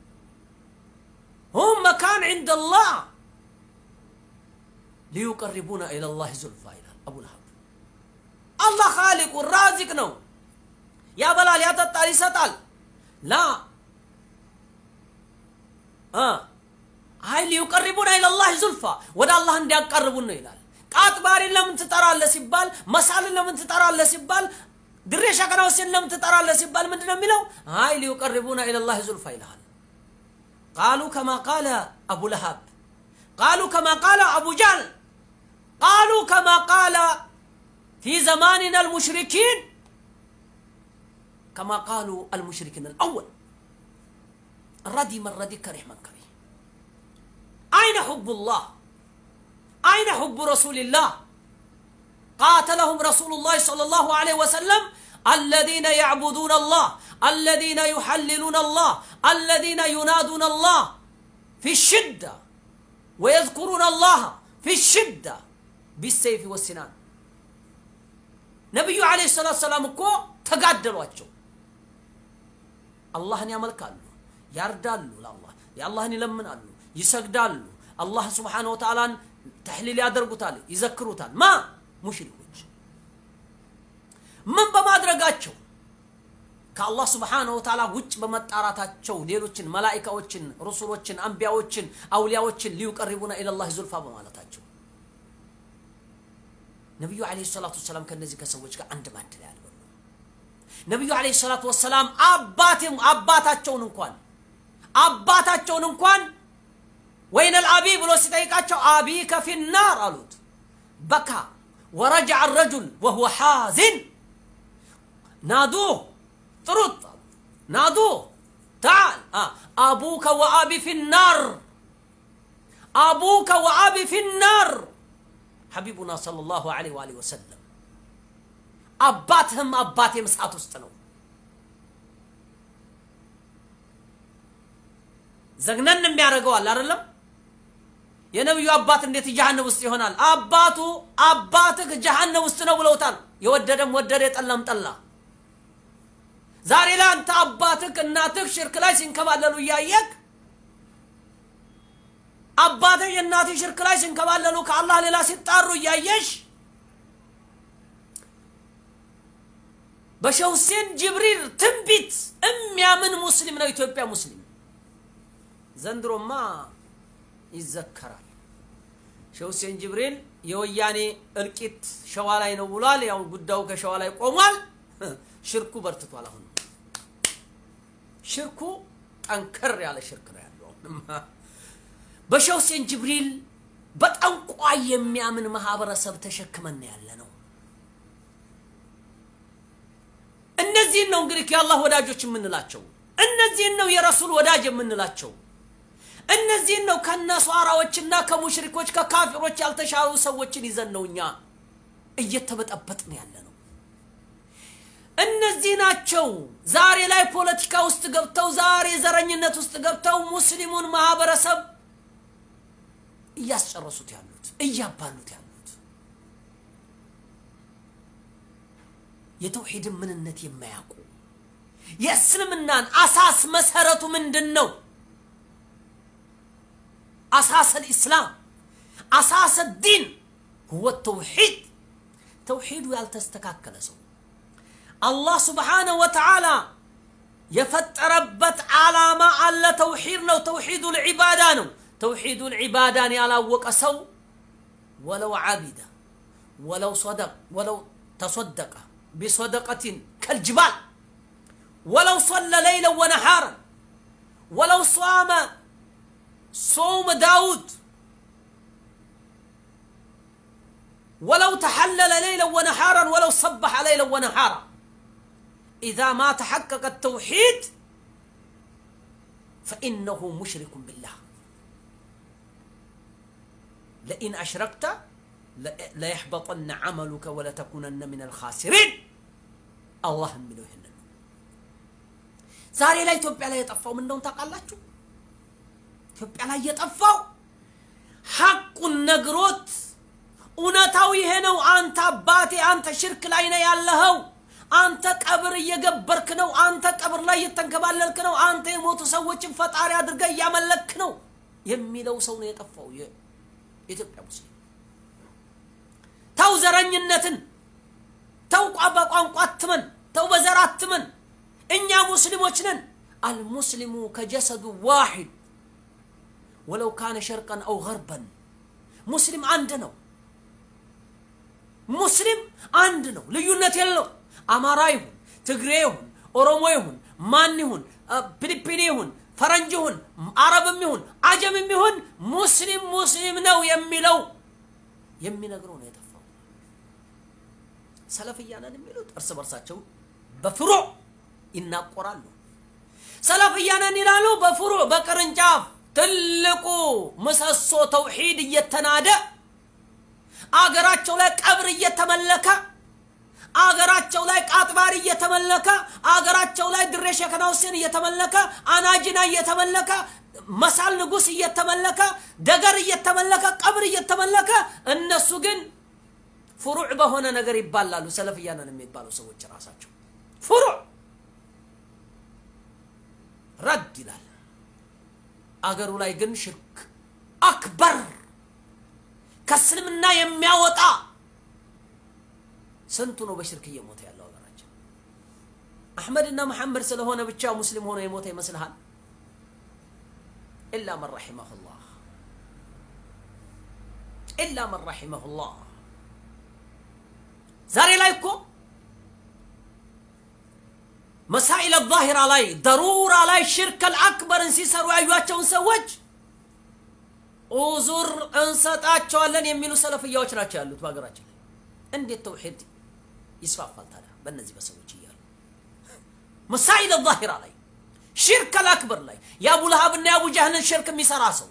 هم مكان عند الله ليقربونا إلى الله زلفى إلى أبو لهب الله خالق الرازق نو يا بلال يا تطال يسطال لا آه هاي ليقربونا إلى الله زلفى ودا الله عندي أقربونا إلى ቃጥባሪን ለምን ትጠራለህ ሲባል መሳልን ለምን ትጠራለህ ሲባል ድሬ ሸከናውስን ለምን ትጠራለህ ሲባል ምንድን ነው የሚለው አይ ሊዩቀርቡና ኢለላህ ዙልፋ ይልሃል ቃሉ ከማ ቃለ አቡ ለሃብ ቃሉ ከማ ቃለ አቡ ጃል ቃሉ ከማ ቃለ ፊ ዘማንና አልሙሽሪኪን كما قالوا المشركين الأول ردي من ردي كره من كره أين حب الله أين حب رسول الله قاتلهم رسول الله صلى الله عليه وسلم الذين يعبدون الله الذين يحللون الله الذين ينادون الله في الشدة ويذكرون الله في الشدة بالسيف والسنان نبي عليه الصلاة والسلام كو تقدروا አላህን ያመልካሉ ያርዳሉ ለአላህ የአላህን ይለምናሉ ይሰግዳሉ አላህ ስብሓን ወተዓላን ተሕሊል ያደርጉታል ይዘክሩታል ማ ሙሽሪኮች ምን በማድረጋቸው ከአላህ ስብሓን ወተዓላ ውጭ በመጣራታቸው ሌሎችን መላኢካዎችን ሩሱሎችን አንቢያዎችን አውሊያዎችን ሊዩቀሪቡና ኢለላህ ዙልፋ በማለታቸው ነቢዩ ዓለይሂ ሰላቱ ወሰላም ከእነዚህ ከሰዎች ጋር አንድ ባንድ ላይ አልበሉ ነቢዩ ዓለይሂ ሰላቱ ወሰላም አባቴም አባታቸውን እንኳን አባታቸውን እንኳን ወይን አልአቢ ብሎ ሲጠይቃቸው አቢከ ፊናር አሉት በካ ወረጃ ረጁል ወሁወ ሓዝን ናዱህ ጥሩት ናዱህ تعال آه. أبوك وأبي في النار أبوك وأبي في النار حبيبنا صلى الله عليه وآله وسلم አባትህም አባቴም እሳት ውስጥ ነው ዘግነን የሚያደርገዋል አይደለም የነቢዩ አባት እንዴት ጀሃነም ውስጥ ይሆናል አባቱ አባትህ ጀሃነም ውስጥ ነው ብለውታል የወደደም ወደደ የጠላም ጠላ ዛሬ ላይ አንተ አባትህ እናትህ ሽርክ ላይ ሲንከባለሉ እያየክ አባትህ የእናትህ ሽርክ ላይ ሲንከባለሉ ከአላህ ሌላ ሲጣሩ እያየሽ በሸህ ሁሴን ጅብሪል ትንቢት የሚያምን ሙስሊም ነው ኢትዮጵያ ሙስሊም ዘንድሮማ ይዘከራል ሸህ ሁሴን ጅብሪል የወያኔ እልቂት ሸዋ ላይ ነው ብሏል ያው ጉዳዩ ከሸዋ ላይ ቆሟል ሽርኩ በርትቷል አሁን ሽርኩ ጠንከር ያለ ሽርክ ነው ያለው በሸህ ሁሴን ጅብሪል በጠንቋይ የሚያምን ማህበረሰብ ተሸክመን ያለ ነው እነዚህን ነው እንግዲህ የአላህ ወዳጆች የምንላቸው እነዚህን ነው የረሱል ወዳጅ የምንላቸው እነዚህን ነው ከነሷራዎችና ከሙሽሪኮች ከካፊሮች ያልተሻሉ ሰዎችን ይዘን ነው እኛ እየተበጠበጥን ያለ ነው እነዚህ ናቸው ዛሬ ላይ ፖለቲካ ውስጥ ገብተው ዛሬ ዘረኝነት ውስጥ ገብተው ሙስሊሙን ማህበረሰብ እያስጨረሱት ያሉት እያባሉት ያሉት የተውሂድን ምንነት የማያውቁ የእስልምናን አሳስ መሰረቱ ምንድን ነው አሳስ ልእስላም አሳስ ዲን ሁወ ተውሒድ ተውሒዱ ያልተስተካከለ ሰው አላህ ስብሓነሁ ወተዓላ የፈጠረበት ዓላማ አለ ተውሒድ ነው ተውሒዱ ልዒባዳ ነው ተውሒዱ ልዒባዳን ያላወቀ ሰው ወለው ዓቢደ ወለው ሰደቅ ወለው ተሰደቀ بصدقة كالجبال ولو صلى ليلا ونهارا ولو صام صوم داود ولو تحلل ليلا ونهارا ولو صبح ليلا ونهارا إذا ما تحقق التوحيد فإنه مشرك بالله لئن أشركت ليحبطن عملك ولتكونن من الخاسرين الله የሚለው ይህንን ነው ዛሬ ላይ ኢትዮጵያ ላይ የጠፋው ምን እንደሆነ ታውቃላችሁ ኢትዮጵያ ላይ የጠፋው ሐቁን ነግሮት እውነታው ይሄ ነው አንተ አባቴ አንተ ሽርክ ላይ ነው ያለኸው አንተ ቀብር እየገበርክ ነው። አንተ ቀብር ላይ እየተንከባለልክ ነው። አንተ የሞቱ ሰዎችን ፈጣሪ አድርገህ እያመለክ ነው የሚለው ሰው ነው የጠፋው የኢትዮጵያ ሙስሊም። ተው ዘረኝነትን፣ ተው በቋንቋ አትመን፣ ተው በዘር አትመን። እኛ ሙስሊሞች ነን። አልሙስሊሙ ከጀሰዱ ዋሂድ ወለው ካነ ሸርቀን አው ገርበን ሙስሊም አንድ ነው። ሙስሊም አንድ ነው፣ ልዩነት የለው። አማራ ይሁን ትግሬ ይሁን ኦሮሞ ይሁን ማን ይሁን ፊሊፒኒ ይሁን ፈረንጅ ይሁን አረብም ይሁን አጀምም ይሁን ሙስሊም ሙስሊም ነው የሚለው የሚነግረው ነው የጠፋው። ሰለፍያ ነን የሚሉት እርስ በርሳቸው በፍሩዕ ይናቆራሉ። ሰለፍያ ነን ይላሉ፣ በፍሩዕ በቅርንጫፍ ትልቁ ምሰሶ ተውሂድ እየተናደ አገራቸው ላይ ቀብር እየተመለከ አገራቸው ላይ ቃጥባሪ እየተመለከ አገራቸው ላይ ድሬ ሸከና ሁሴን እየተመለከ አናጅና እየተመለከ መሳል ንጉስ እየተመለከ ደገር እየተመለከ ቀብር እየተመለከ እነሱ ግን ፍሩዕ በሆነ ነገር ይባላሉ። ሰለፍያ ነን የሚባሉ ሰዎች ራሳቸው ፍሩዕ ረድ ይላል። አገሩ ላይ ግን ሽርክ አክበር ከእስልምና የሚያወጣ ስንቱ ነው በሽርክ እየሞተ ያለው ሀገራችን? አሕመድና መሐመድ ስለሆነ ብቻ ሙስሊም ሆኖ የሞተ ይመስልሃል? ኢላ መን ረሒመሁላህ ኢላ መን ረሒመሁላህ። ዛሬ ላይ እኮ መሳኢል ዛሂራ ላይ ደሩራ ላይ ሽርከል አክበርን ሲሰሩ ያዩቸውን ሰዎች ኡዙር እንሰጣቸዋለን የሚሉ ሰለፍያዎች ናቸው ያሉት በሀገራችን ላይ። እንዴት ተውሒድ ይስፋፋል ታዲያ በእነዚህ በሰዎች እያሉ መሳኢል ዛሂራ ላይ ሽርከል አክበር ላይ የአቡ ለሃብና የአቡ ጃህልን ሽርክ የሚሰራ ሰው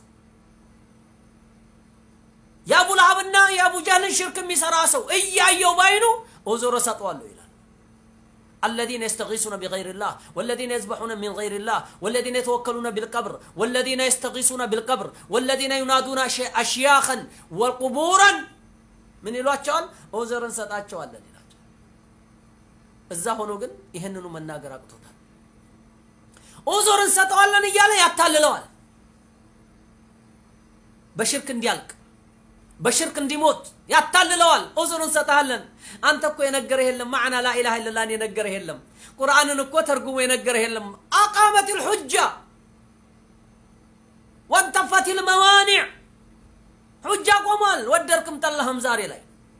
የአቡ ለሃብና የአቡ ጃህልን ሽርክ የሚሰራ ሰው እያየው ባይኑ ኡዙር እሰጠዋለሁ ይላል። الذين يستغيثون بغير الله والذين يذبحون من غير الله والذين يتوكلون بالقبر والذين يستغيثون بالقبر والذين ينادون أشياخا وقبورا من ይሏቸዋል ኦዘር እንሰጣቸዋለን ይላቸው። እዛ ሆኖ ግን ይህንኑ መናገር አቅቶታል። ኦዞር እንሰጠዋለን እያለ ያታልለዋል። በሽርክ እንዲያልቅ በሽርክ እንዲሞት ያታልለዋል። ዑዙር እንሰጥሃለን። አንተ እኮ የነገረህ የለም ማዕና ላኢላሃ ኢለላህን የነገረህ የለም። ቁርአንን እኮ ተርጉሞ የነገረህ የለም። አቃመት ልሑጃ ወንተፈት ልመዋኒዕ ሑጃ ቆሟል። ወደድክም ጠላህም ዛሬ ላይ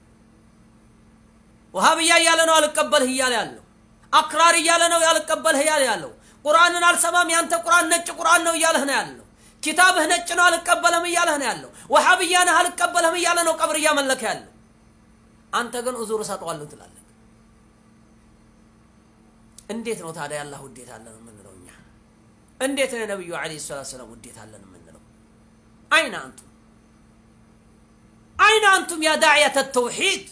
ውሃብያ እያለ ነው አልቀበልህ እያለ ያለው አክራሪ እያለ ነው ያልቀበልህ እያለ ያለው ቁርአንን አልሰማም ያንተ ቁርአን ነጭ ቁርአን ነው እያለህ ነው ያለው ኪታብህ ነጭ ነው አልቀበለም እያለህ ነው ያለው። ወሃብያ ነህ አልቀበልህም እያለ ነው ቀብር እያመለከ ያለው። አንተ ግን ኡዙር እሰጠዋለሁ ትላለህ። እንዴት ነው ታዲያ ያላህ ውዴታ አለን የምንለው እኛ? እንዴት ነው የነቢዩ ዓለይሂ ሰላቱ ወሰላም ውዴታ አለን የምንለው? አይነ አንቱም አይነ አንቱም ያ ዳዕየተ ተውሒድ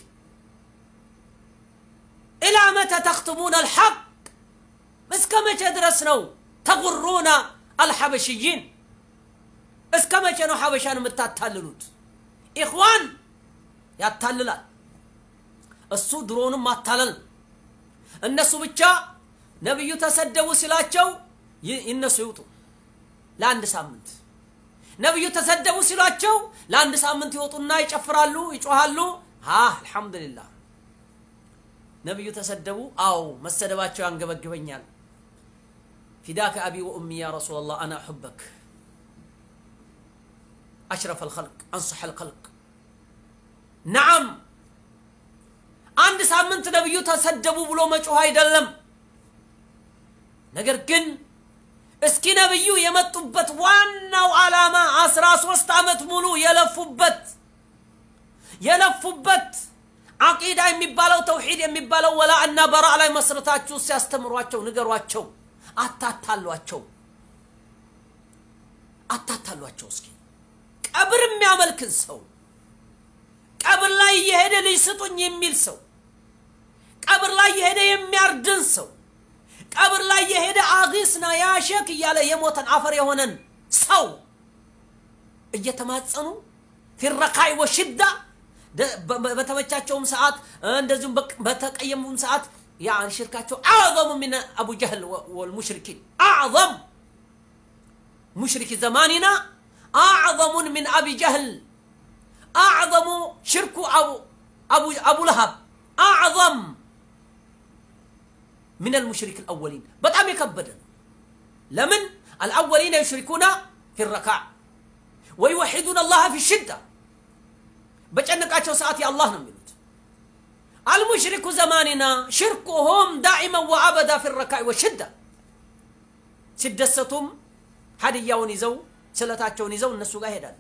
ኢላ መተ ተክትሙነ አልሐቅ እስከ መቼ ድረስ ነው ተጉሩና አልሐበሽይን እስከ መቼ ነው ሐበሻን የምታታልሉት? ኢኽዋን ያታልላል። እሱ ድሮንም ማታለል እነሱ ብቻ ነቢዩ ተሰደቡ ሲላቸው ይነሱ ይውጡ ለአንድ ሳምንት። ነቢዩ ተሰደቡ ሲሏቸው ለአንድ ሳምንት ይወጡና ይጨፍራሉ፣ ይጮሃሉ። ሀ አልሐምዱሊላህ ነቢዩ ተሰደቡ። አዎ መሰደባቸው ያንገበግበኛል። ፊዳከ አቢ ወኡሚ ያ ረሱላላህ አና አሑበክ أشرف الخلق أنصح الخلق نعم አንድ ሳምንት ነብዩ ተሰደቡ ብሎ መጮህ አይደለም። ነገር ግን እስኪ ነብዩ የመጡበት ዋናው ዓላማ አስራ ሶስት ዓመት ሙሉ የለፉበት የለፉበት አቂዳ የሚባለው ተውሂድ የሚባለው ወላ እና በራ ላይ መስረታችሁ ሲያስተምሯቸው ንገሯቸው። አታታሏቸው፣ አታታሏቸው እስኪ ቀብር የሚያመልክን ሰው ቀብር ላይ እየሄደ ልጅ ስጡኝ የሚል ሰው ቀብር ላይ የሄደ የሚያርድን ሰው ቀብር ላይ የሄደ አጊስና ያሸክ እያለ የሞተን አፈር የሆነን ሰው እየተማጸኑ ፊረካይ ወሽዳ በተመቻቸውም ሰዓት እንደዚሁም በተቀየሙም ሰዓት يعني شركاته أعظم من أبو جهل والمشركين أعظم مشرك زماننا أعظم من أبي جهل أعظم شرك أبو أبو أبو لهب أعظم من المشرك الأولين بتعم يكبدن لمن الأولين يشركون في الركع ويوحدون الله في الشدة بجنقاتشو ساعتي الله نميلوت المشرك زماننا شركهم دائما وابدا في الركع والشده ሲደሰቱም ሀዲያውን ይዘው ስለታቸውን ይዘው እነሱ ጋር ይሄዳሉ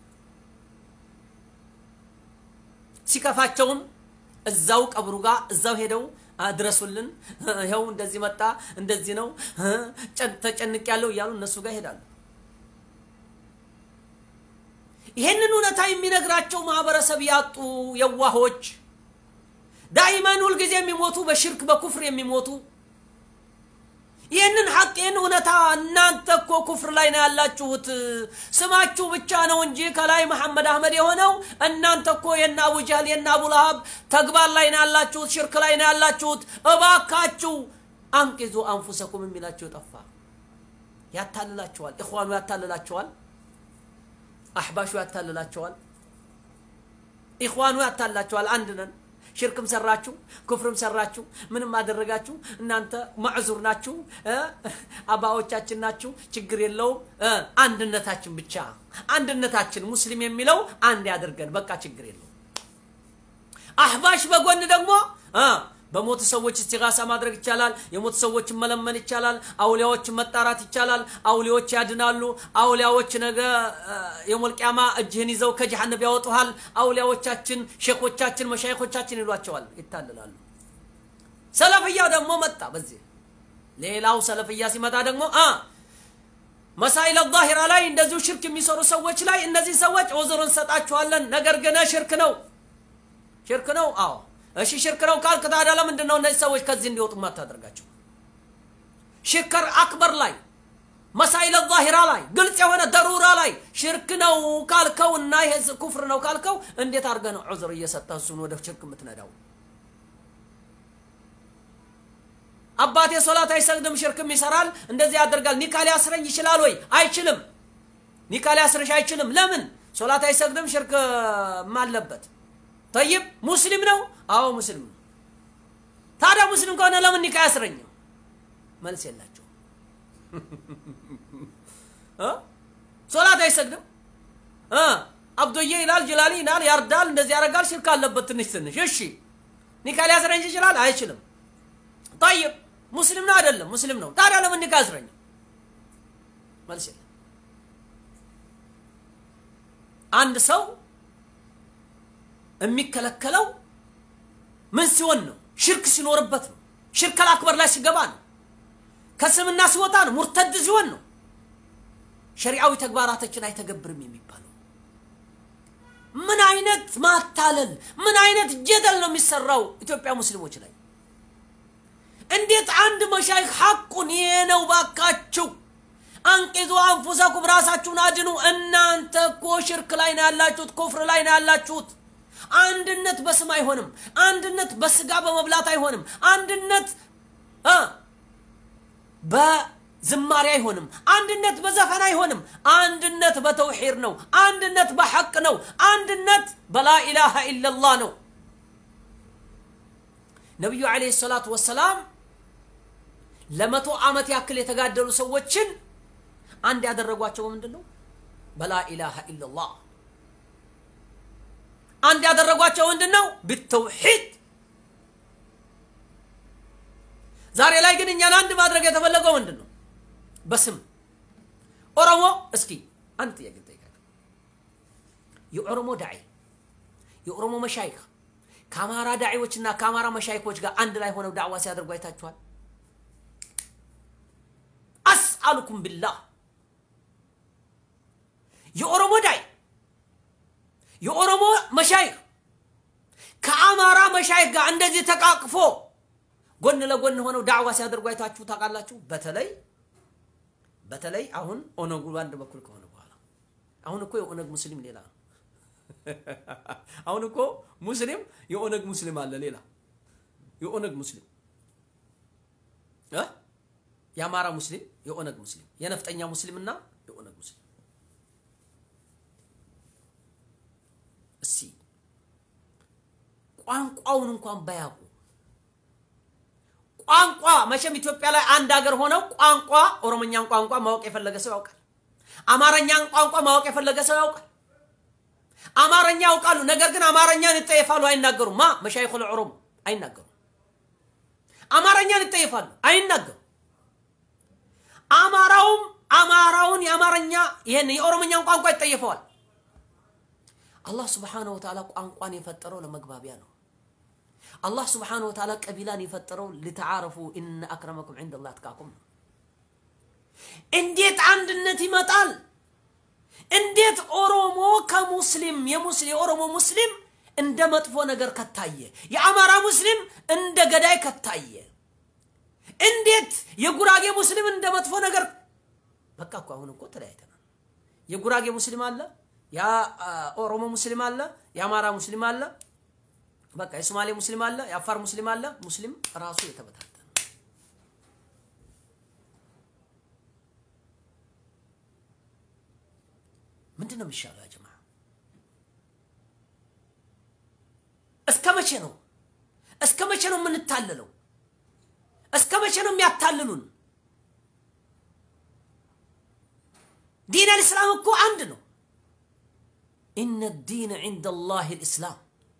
ሲከፋቸውም እዛው ቀብሩ ጋር እዛው ሄደው አድረሱልን ይኸው እንደዚህ መጣ እንደዚህ ነው ተጨንቅ ያለው እያሉ እነሱ ጋር ይሄዳሉ ይህንን እውነታ የሚነግራቸው ማህበረሰብ ያጡ የዋሆች ዳይመን ሁልጊዜ የሚሞቱ በሽርክ በኩፍር የሚሞቱ ይህንን ሐቅ ይህን እውነታ እናንተ እኮ ኩፍር ላይ ነው ያላችሁት ስማችሁ ብቻ ነው እንጂ ከላይ መሐመድ አህመድ የሆነው እናንተ እኮ የነ አቡ ጀህል የነ አቡ ለሀብ ተግባር ላይ ነው ያላችሁት ሽርክ ላይ ነው ያላችሁት እባካችሁ አንቂዙ አንፉሰኩም የሚላቸው ጠፋ ያታልላቸዋል እኽዋኑ ያታልላቸዋል አሕባሹ ያታልላቸዋል ኢኽዋኑ ያታልላቸዋል አንድ ነን ሽርክም ሰራችሁ ኩፍርም ሰራችሁ ምንም አደረጋችሁ እናንተ ማዕዙር ናችሁ አባዎቻችን ናችሁ ችግር የለውም አንድነታችን ብቻ አንድነታችን ሙስሊም የሚለው አንድ ያደርገን በቃ ችግር የለውም አህባሽ በጎን ደግሞ በሞቱ ሰዎች እስቲጋሳ ማድረግ ይቻላል የሞቱ ሰዎችን መለመን ይቻላል አውሊያዎችን መጣራት ይቻላል አውሊያዎች ያድናሉ አውሊያዎች ነገ የሞልቅያማ እጅህን ይዘው ከጀሃነብ ያወጡሃል አውሊያዎቻችን ሼኮቻችን መሻይኮቻችን ይሏቸዋል ይታልላሉ ሰለፍያው ደግሞ መጣ በዚህ ሌላው ሰለፍያ ሲመጣ ደግሞ መሳይል ዛሂራ ላይ እንደዚሁ ሽርክ የሚሰሩ ሰዎች ላይ እነዚህ ሰዎች ዑዝር እንሰጣችኋለን ነገር ግን ሽርክ ነው ሽርክ ነው አዎ እሺ ሽርክ ነው ካልክ ታዲያ ለምንድን ነው እነዚህ ሰዎች ከዚህ እንዲወጡ ማታደርጋቸው ሽከር አክበር ላይ መሳይለ ዛሂራ ላይ ግልጽ የሆነ ደሩራ ላይ ሽርክ ነው ካልከው እና ይሄ ኩፍር ነው ካልከው እንዴት አድርገ ነው ዑዝር እየሰጠ እሱን ወደ ሽርክ የምትነዳው አባቴ ሶላት አይሰግድም ሽርክም ይሰራል እንደዚህ ያደርጋል ኒካ ሊያስረኝ ይችላል ወይ አይችልም ኒካ ሊያስርሽ አይችልም ለምን ሶላት አይሰግድም ሽርክ አለበት ጠይብ ሙስሊም ነው አዎ ሙስሊም ነው ታዲያ ሙስሊም ከሆነ ለምን ኒካ አያስረኝም መልስ የላቸው ሶላት አይሰግድም አብዶዬ ይላል ጅላሊ ይላል ያርዳል እንደዚህ ያደርጋል ሽርክ አለበት ትንሽ ትንሽ እሺ ኒካ ሊያስረኝ ይችላል አይችልም ጠይብ ሙስሊም ነው አይደለም ሙስሊም ነው ታዲያ ለምን ኒካ አያስረኝም መልስ የለም አንድ ሰው የሚከለከለው ምን ሲሆን ነው ሽርክ ሲኖርበት ነው ሽርክ አክበር ላይ ሲገባ ነው ከስምና ሲወጣ ነው ሙርተድ ሲሆን ነው ሸሪዓዊ ተግባራቶችን አይተገብርም የሚባለው ምን አይነት ማታለል ምን አይነት ጀደል ነው የሚሰራው ኢትዮጵያ ሙስሊሞች ላይ እንዴት አንድ መሻይክ ሐቁን ይሄ ነው ባካችሁ አንቂዙ አንፉሰኩም ራሳችሁን አድኑ እናንተ እኮ ሽርክ ላይ ነው ያላችሁት ኩፍር ላይ ነው ያላችሁት አንድነት በስም አይሆንም አንድነት በስጋ በመብላት አይሆንም አንድነት በዝማሬ አይሆንም አንድነት በዘፈን አይሆንም አንድነት በተውሒድ ነው አንድነት በሐቅ ነው አንድነት በላኢላሃ ኢላላህ ነው ነቢዩ ዓለይሂ ሰላቱ ወሰላም ለመቶ ዓመት ያክል የተጋደሉ ሰዎችን አንድ ያደረጓቸው ምንድን ነው በላኢላሃ ኢላላህ አንድ ያደረጓቸው ምንድን ነው ብተውሒድ ዛሬ ላይ ግን እኛን አንድ ማድረግ የተፈለገው ምንድን ነው በስም ኦሮሞ እስኪ አንድ ጥያቄ ጠይቃለሁ የኦሮሞ ዳዒ የኦሮሞ መሻይክ ከአማራ ዳዒዎችና ከአማራ መሻይኮች ጋር አንድ ላይ ሆነው ዳዕዋ ሲያደርጉ አይታችኋል አስአሉኩም ቢላህ የኦሮሞ ዳይ የኦሮሞ መሻይክ ከአማራ መሻይክ ጋር እንደዚህ ተቃቅፎ ጎን ለጎን ሆነው ዳዕዋ ሲያደርጉ አይታችሁ ታውቃላችሁ በተለይ በተለይ አሁን ኦነጉ በአንድ በኩል ከሆነ በኋላ አሁን እኮ የኦነግ ሙስሊም ሌላ ነው አሁን እኮ ሙስሊም የኦነግ ሙስሊም አለ ሌላ የኦነግ ሙስሊም እ? የአማራ ሙስሊም፣ የኦነግ ሙስሊም፣ የነፍጠኛ ሙስሊምና የኦነግ ሙስሊም እስቲ ቋንቋውን እንኳን ባያውቁ ቋንቋ መቼም ኢትዮጵያ ላይ አንድ ሀገር ሆነው ቋንቋ ኦሮሞኛን ቋንቋ ማወቅ የፈለገ ሰው ያውቃል። አማርኛን ቋንቋ ማወቅ የፈለገ ሰው ያውቃል። አማርኛ ያውቃሉ፣ ነገር ግን አማርኛን ይጠየፋሉ፣ አይናገሩም። ማ መሻይኹል ኦሮሞ አይናገሩም። አማርኛን ይጠየፋሉ፣ አይናገሩም። አማራውም አማራውን የአማርኛ ይሄን የኦሮሞኛን ቋንቋ ይጠየፈዋል። አላህ ስብሓነሁ ወተዓላ ቋንቋን የፈጠረው ለመግባቢያ ነው። አላህ ስብሓነሁ ወተዓላ ቀቢላን የፈጠረው ልተዓረፉ ኢነ አክረመኩም ዒንደላህ አትቃኩም ነው። እንዴት አንድነት ይመጣል? እንዴት ኦሮሞ ከሙስሊም የሙስሊም የኦሮሞ ሙስሊም እንደ መጥፎ ነገር ከታየ፣ የአማራ ሙስሊም እንደ ገዳይ ከታየ፣ እንዴት የጉራጌ ሙስሊም እንደ መጥፎ ነገር በቃ እኮ አሁን እኮ ተለያይተናል። የጉራጌ ሙስሊም አለ፣ የኦሮሞ ሙስሊም አለ፣ የአማራ ሙስሊም አለ፣ በቃ የሶማሌ ሙስሊም አለ፣ የአፋር ሙስሊም አለ። ሙስሊም ራሱ የተበታተነ ምንድን ነው የሚሻለው? ያ ጀማ እስከ መቼ ነው እስከ መቼ ነው የምንታለለው? እስከ መቼ ነው የሚያታልሉን? ዲን አልእስላም እኮ አንድ ነው። ኢነ ዲን ዒንደ ላህ ልእስላም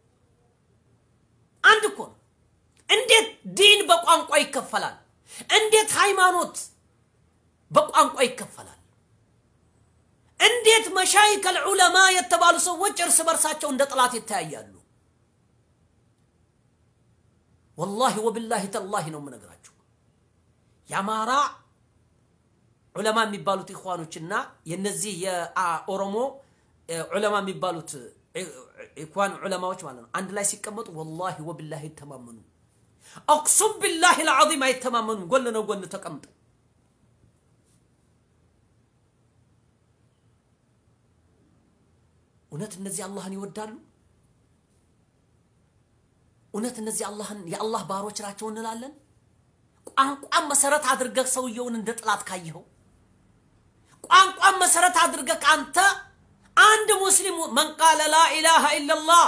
አንድ እኮ ነው። እንዴት ዲን በቋንቋ ይከፈላል? እንዴት ሃይማኖት በቋንቋ ይከፈላል? እንዴት መሻይክ አልዑለማ የተባሉ ሰዎች እርስ በርሳቸው እንደ ጠላት ይተያያሉ? ወላሂ ወብላሂ ተላሂ ነው የምነግራችሁ። የአማራ ዑለማ የሚባሉት ኢኽዋኖችና የነዚህ የኦሮሞ ዑለማ የሚባሉት ኢኽዋን ዑለማዎች ማለት ነው አንድ ላይ ሲቀመጡ ወላሂ ወብላሂ አይተማመኑ። አቅሱም ቢላሂ ልዓዚም አይተማመኑም። ጎን ነው ጎን ተቀምጠው እውነት እነዚህ አላህን ይወዳሉ? እውነት እነዚህ አላህን የአላህ ባሮች ናቸው እንላለን? ቋንቋን መሰረት አድርገህ ሰውየውን እንደ ጥላት ካየኸው፣ ቋንቋን መሰረት አድርገህ ከአንተ አንድ ሙስሊም መን ቃለ ላ ኢላሃ ኢለላህ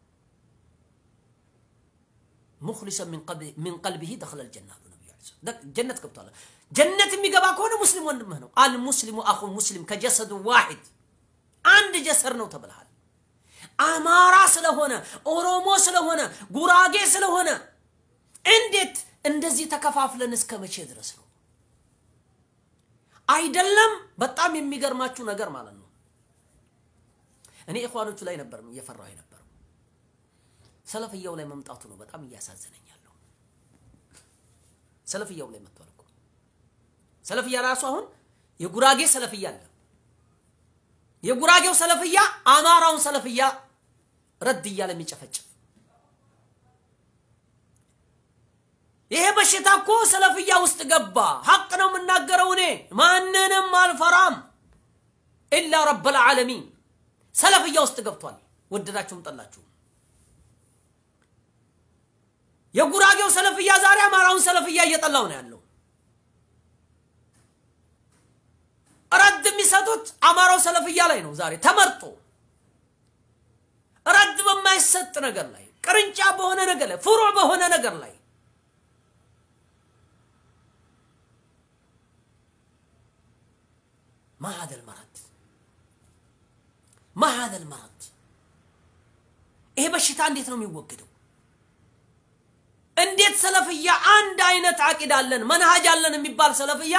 ሙክሊሰን ሚን ቀልቢሂ ደኸለ ልጀና አሉ ነቢዩ ጀነት ገብቷል። ጀነት የሚገባ ከሆነ ሙስሊም ወንድምህ ነው። አልሙስሊሙ አኹ ሙስሊም ከጀሰዱ ዋሂድ አንድ ጀሰር ነው ተብልሃል። አማራ ስለሆነ ኦሮሞ ስለሆነ ጉራጌ ስለሆነ እንዴት እንደዚህ ተከፋፍለን እስከ መቼ ድረስ ነው? አይደለም። በጣም የሚገርማችሁ ነገር ማለት ነው እኔ ኢኽዋኖቹ ላይ ነበር እየፈራሁ የነበረው ሰለፍያው ላይ መምጣቱ ነው በጣም እያሳዘነኝ ያለው። ሰለፍያው ላይ መጥቷል እኮ ሰለፍያ ራሱ አሁን የጉራጌ ሰለፍያ አለ የጉራጌው ሰለፍያ አማራውን ሰለፍያ ረድ እያለ የሚጨፈጭፍ ይሄ በሽታ እኮ ሰለፍያ ውስጥ ገባ። ሐቅ ነው የምናገረው እኔ ማንንም አልፈራም ኢላ ረበል ዓለሚን ሰለፍያ ውስጥ ገብቷል። ወደዳችሁም ጠላችሁም የጉራጌው ሰለፍያ ዛሬ አማራውን ሰለፍያ እየጠላው ነው ያለው። ረድ የሚሰጡት አማራው ሰለፍያ ላይ ነው ዛሬ ተመርጦ ረድ በማይሰጥ ነገር ላይ ቅርንጫ በሆነ ነገር ላይ ፍሩዕ በሆነ ነገር ላይ ما هذا المرض ما هذا المرض ይሄ በሽታ እንዴት ነው የሚወገደው? እንዴት ሰለፍያ አንድ አይነት አቂዳ አለን መንሃጅ አለን የሚባል ሰለፍያ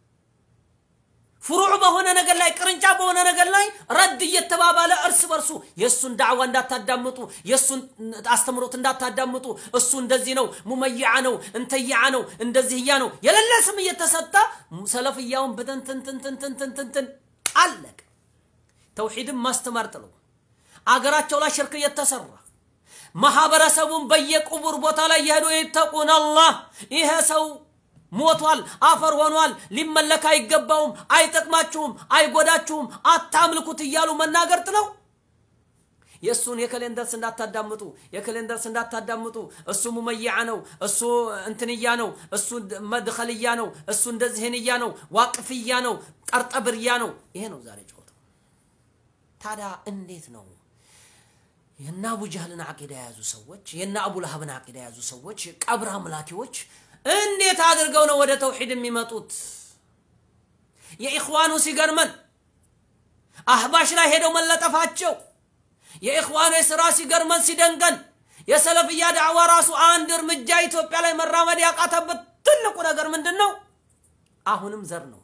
ፍሩዕ በሆነ ነገር ላይ ቅርንጫ በሆነ ነገር ላይ ረድ እየተባባለ እርስ በርሱ የእሱን ዳዕዋ እንዳታዳምጡ፣ የእሱን አስተምሮት እንዳታዳምጡ፣ እሱ እንደዚህ ነው፣ ሙመይዓ ነው፣ እንተይዓ ነው፣ እንደዚህያ ነው፣ የሌለ ስም እየተሰጠ ሰለፍያውን ብትንትንትንትንትንትንትን አለቀ። ተውሒድን ማስተማር ጥለው አገራቸው ላይ ሽርክ እየተሰራ ማህበረሰቡን በየቁቡር ቦታ ላይ የሄዱ ይተቁን አላህ ይሄ ሰው ሞቷል፣ አፈር ሆኗል፣ ሊመለክ አይገባውም፣ አይጠቅማችሁም፣ አይጎዳችሁም፣ አታምልኩት እያሉ መናገር ጥለው የእሱን የከሌን ደርስ እንዳታዳምጡ የከሌን ደርስ እንዳታዳምጡ እሱ ሙመይዓ ነው እሱ እንትንያ ነው እሱ መድኸልያ ነው እሱ እንደዚህንያ ነው ዋቅፍያ ነው ቀርጠብርያ ነው ይሄ ነው ዛሬ ጨዋታው ታዲያ እንዴት ነው የና አቡ ጃህልን አቂዳ የያዙ ሰዎች የና አቡ ለሀብን አቂዳ የያዙ ሰዎች ቀብር አምላኪዎች እንዴት አድርገው ነው ወደ ተውሒድ የሚመጡት የኢኽዋኑ ሲገርመን አህባሽ ላይ ሄደው መለጠፋቸው የኢኽዋኑ የሥራ ሲገርመን ሲደንገን የሰለፍያ ዳዕዋ ራሱ አንድ እርምጃ ኢትዮጵያ ላይ መራመድ ያቃተበት ትልቁ ነገር ምንድን ነው አሁንም ዘር ነው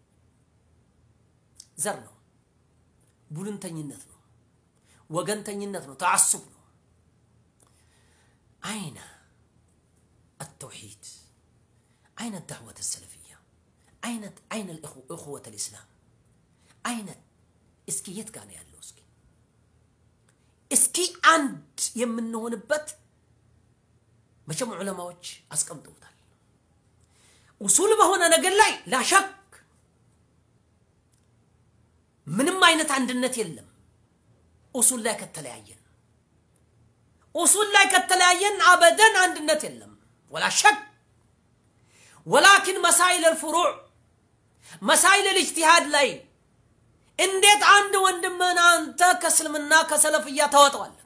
ዘር ነው ቡድንተኝነት ነው ወገንተኝነት ነው ተዓሱብ ነው አይነ التوحيد أين الدعوة السلفية أين أين الأخوة الإسلام أين እስኪ የት ጋር ነው ያለው እስኪ እስኪ አንድ የምንሆንበት መቼም ዑለማዎች አስቀምጠውታል ኡሱል በሆነ ነገር ላይ ላሸክ ምንም አይነት አንድነት የለም ኡሱል ላይ ከተለያየን ኡሱል ላይ ከተለያየን አበደን አንድነት የለም ወላ ሸክ ወላኪን መሳይል ልፍሩዕ መሳይል ልእጅቲሃድ ላይ እንዴት አንድ ወንድምህን አንተ ከእስልምና ከሰለፍያ ታወጠዋለህ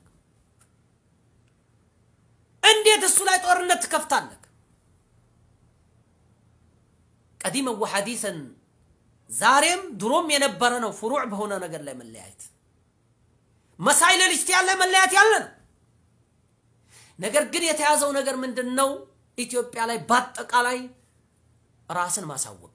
እንዴት እሱ ላይ ጦርነት ትከፍታለህ ቀዲመን ወሐዲሰን ዛሬም ድሮም የነበረ ነው ፍሩዕ በሆነ ነገር ላይ መለያየት መሳይል ልእጅቲሃድ ላይ መለያየት ያለ ነው ነገር ግን የተያዘው ነገር ምንድን ነው ኢትዮጵያ ላይ በአጠቃላይ ራስን ማሳወቅ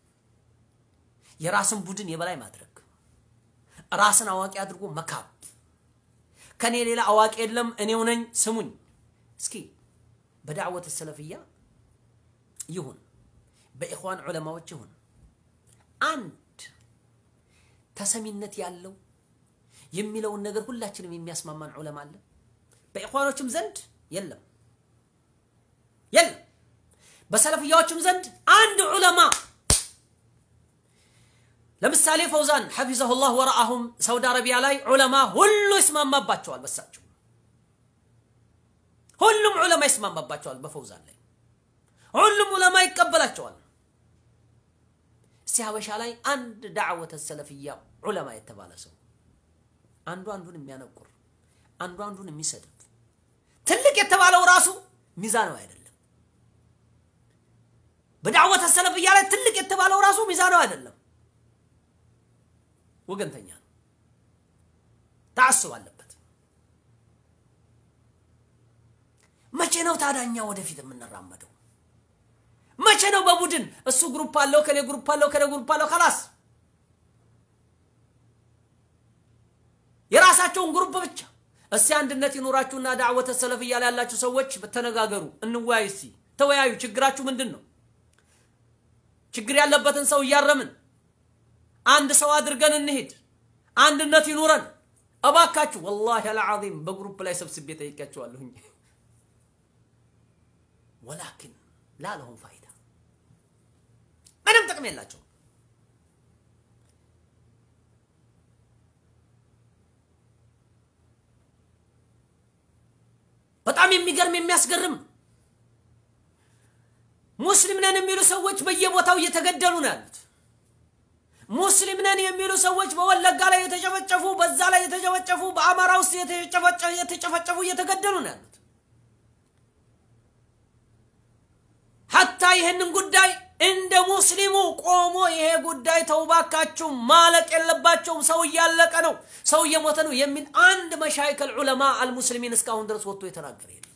የራስን ቡድን የበላይ ማድረግ ራስን አዋቂ አድርጎ መካብ ከኔ ሌላ አዋቂ የለም እኔው ነኝ ስሙኝ እስኪ በዳዕወት ሰለፍያ ይሁን በኢኽዋን ዑለማዎች ይሁን አንድ ተሰሚነት ያለው የሚለውን ነገር ሁላችንም የሚያስማማን ዑለማ አለ በኢኽዋኖችም ዘንድ የለም የለም በሰለፍያዎችም ዘንድ አንድ ዑለማ ለምሳሌ ፈውዛን ሐፊዘሁላህ ወረአሁም ሳውዲ አረቢያ ላይ ዑለማ ሁሉ ይስማማባቸዋል በሳቸው ሁሉም ዑለማ ይስማማባቸዋል በፈውዛን ላይ ሁሉም ዑለማ ይቀበላቸዋል እስቲ ሀበሻ ላይ አንድ ዳዕወተ ሰለፍያ ዑለማ የተባለ ሰው አንዱ አንዱን የሚያነቁር አንዱ አንዱን የሚሰድብ ትልቅ የተባለው ራሱ ሚዛናዊ አይደለም በዳዕወተ ሰለፍያ ላይ ትልቅ የተባለው ራሱ ሚዛናዊ አይደለም ወገንተኛ ነው ተዓስብ አለበት መቼ ነው ታዳኛ ወደፊት የምንራመደው መቼ ነው በቡድን እሱ ግሩፕ አለው ከኔ ግሩፕ አለው ከኔ ግሩፕ አለው ከላስ የራሳቸውን ግሩፕ ብቻ እስቲ አንድነት ይኖራችሁና ዳዕወተ ሰለፍያ ላይ ያላችሁ ሰዎች ተነጋገሩ እንወያይ እስቲ ተወያዩ ችግራችሁ ምንድን ነው ችግር ያለበትን ሰው እያረምን አንድ ሰው አድርገን እንሄድ አንድነት ይኑረን እባካችሁ ወላሂ አልዓዚም በግሩፕ ላይ ሰብስቤ ጠይቄያቸዋለሁኝ ወላኪን ላለሁም ፋይዳ ምንም ጥቅም የላቸው በጣም የሚገርም የሚያስገርም ሙስሊም ነን የሚሉ ሰዎች በየቦታው እየተገደሉ ነው ያሉት ሙስሊም ነን የሚሉ ሰዎች በወለጋ ላይ የተጨፈጨፉ በዛ ላይ የተጨፈጨፉ በአማራ ውስጥ የተጨፈጨፉ እየተገደሉ ነው ያሉት ሐታ ይህንን ጉዳይ እንደ ሙስሊሙ ቆሞ ይሄ ጉዳይ ተውባካችሁ ማለቅ የለባቸውም ሰው እያለቀ ነው ሰው እየሞተ ነው የሚል አንድ መሻይከል ዑለማ አልሙስሊሚን እስካሁን ድረስ ወጥቶ የተናገረ የለም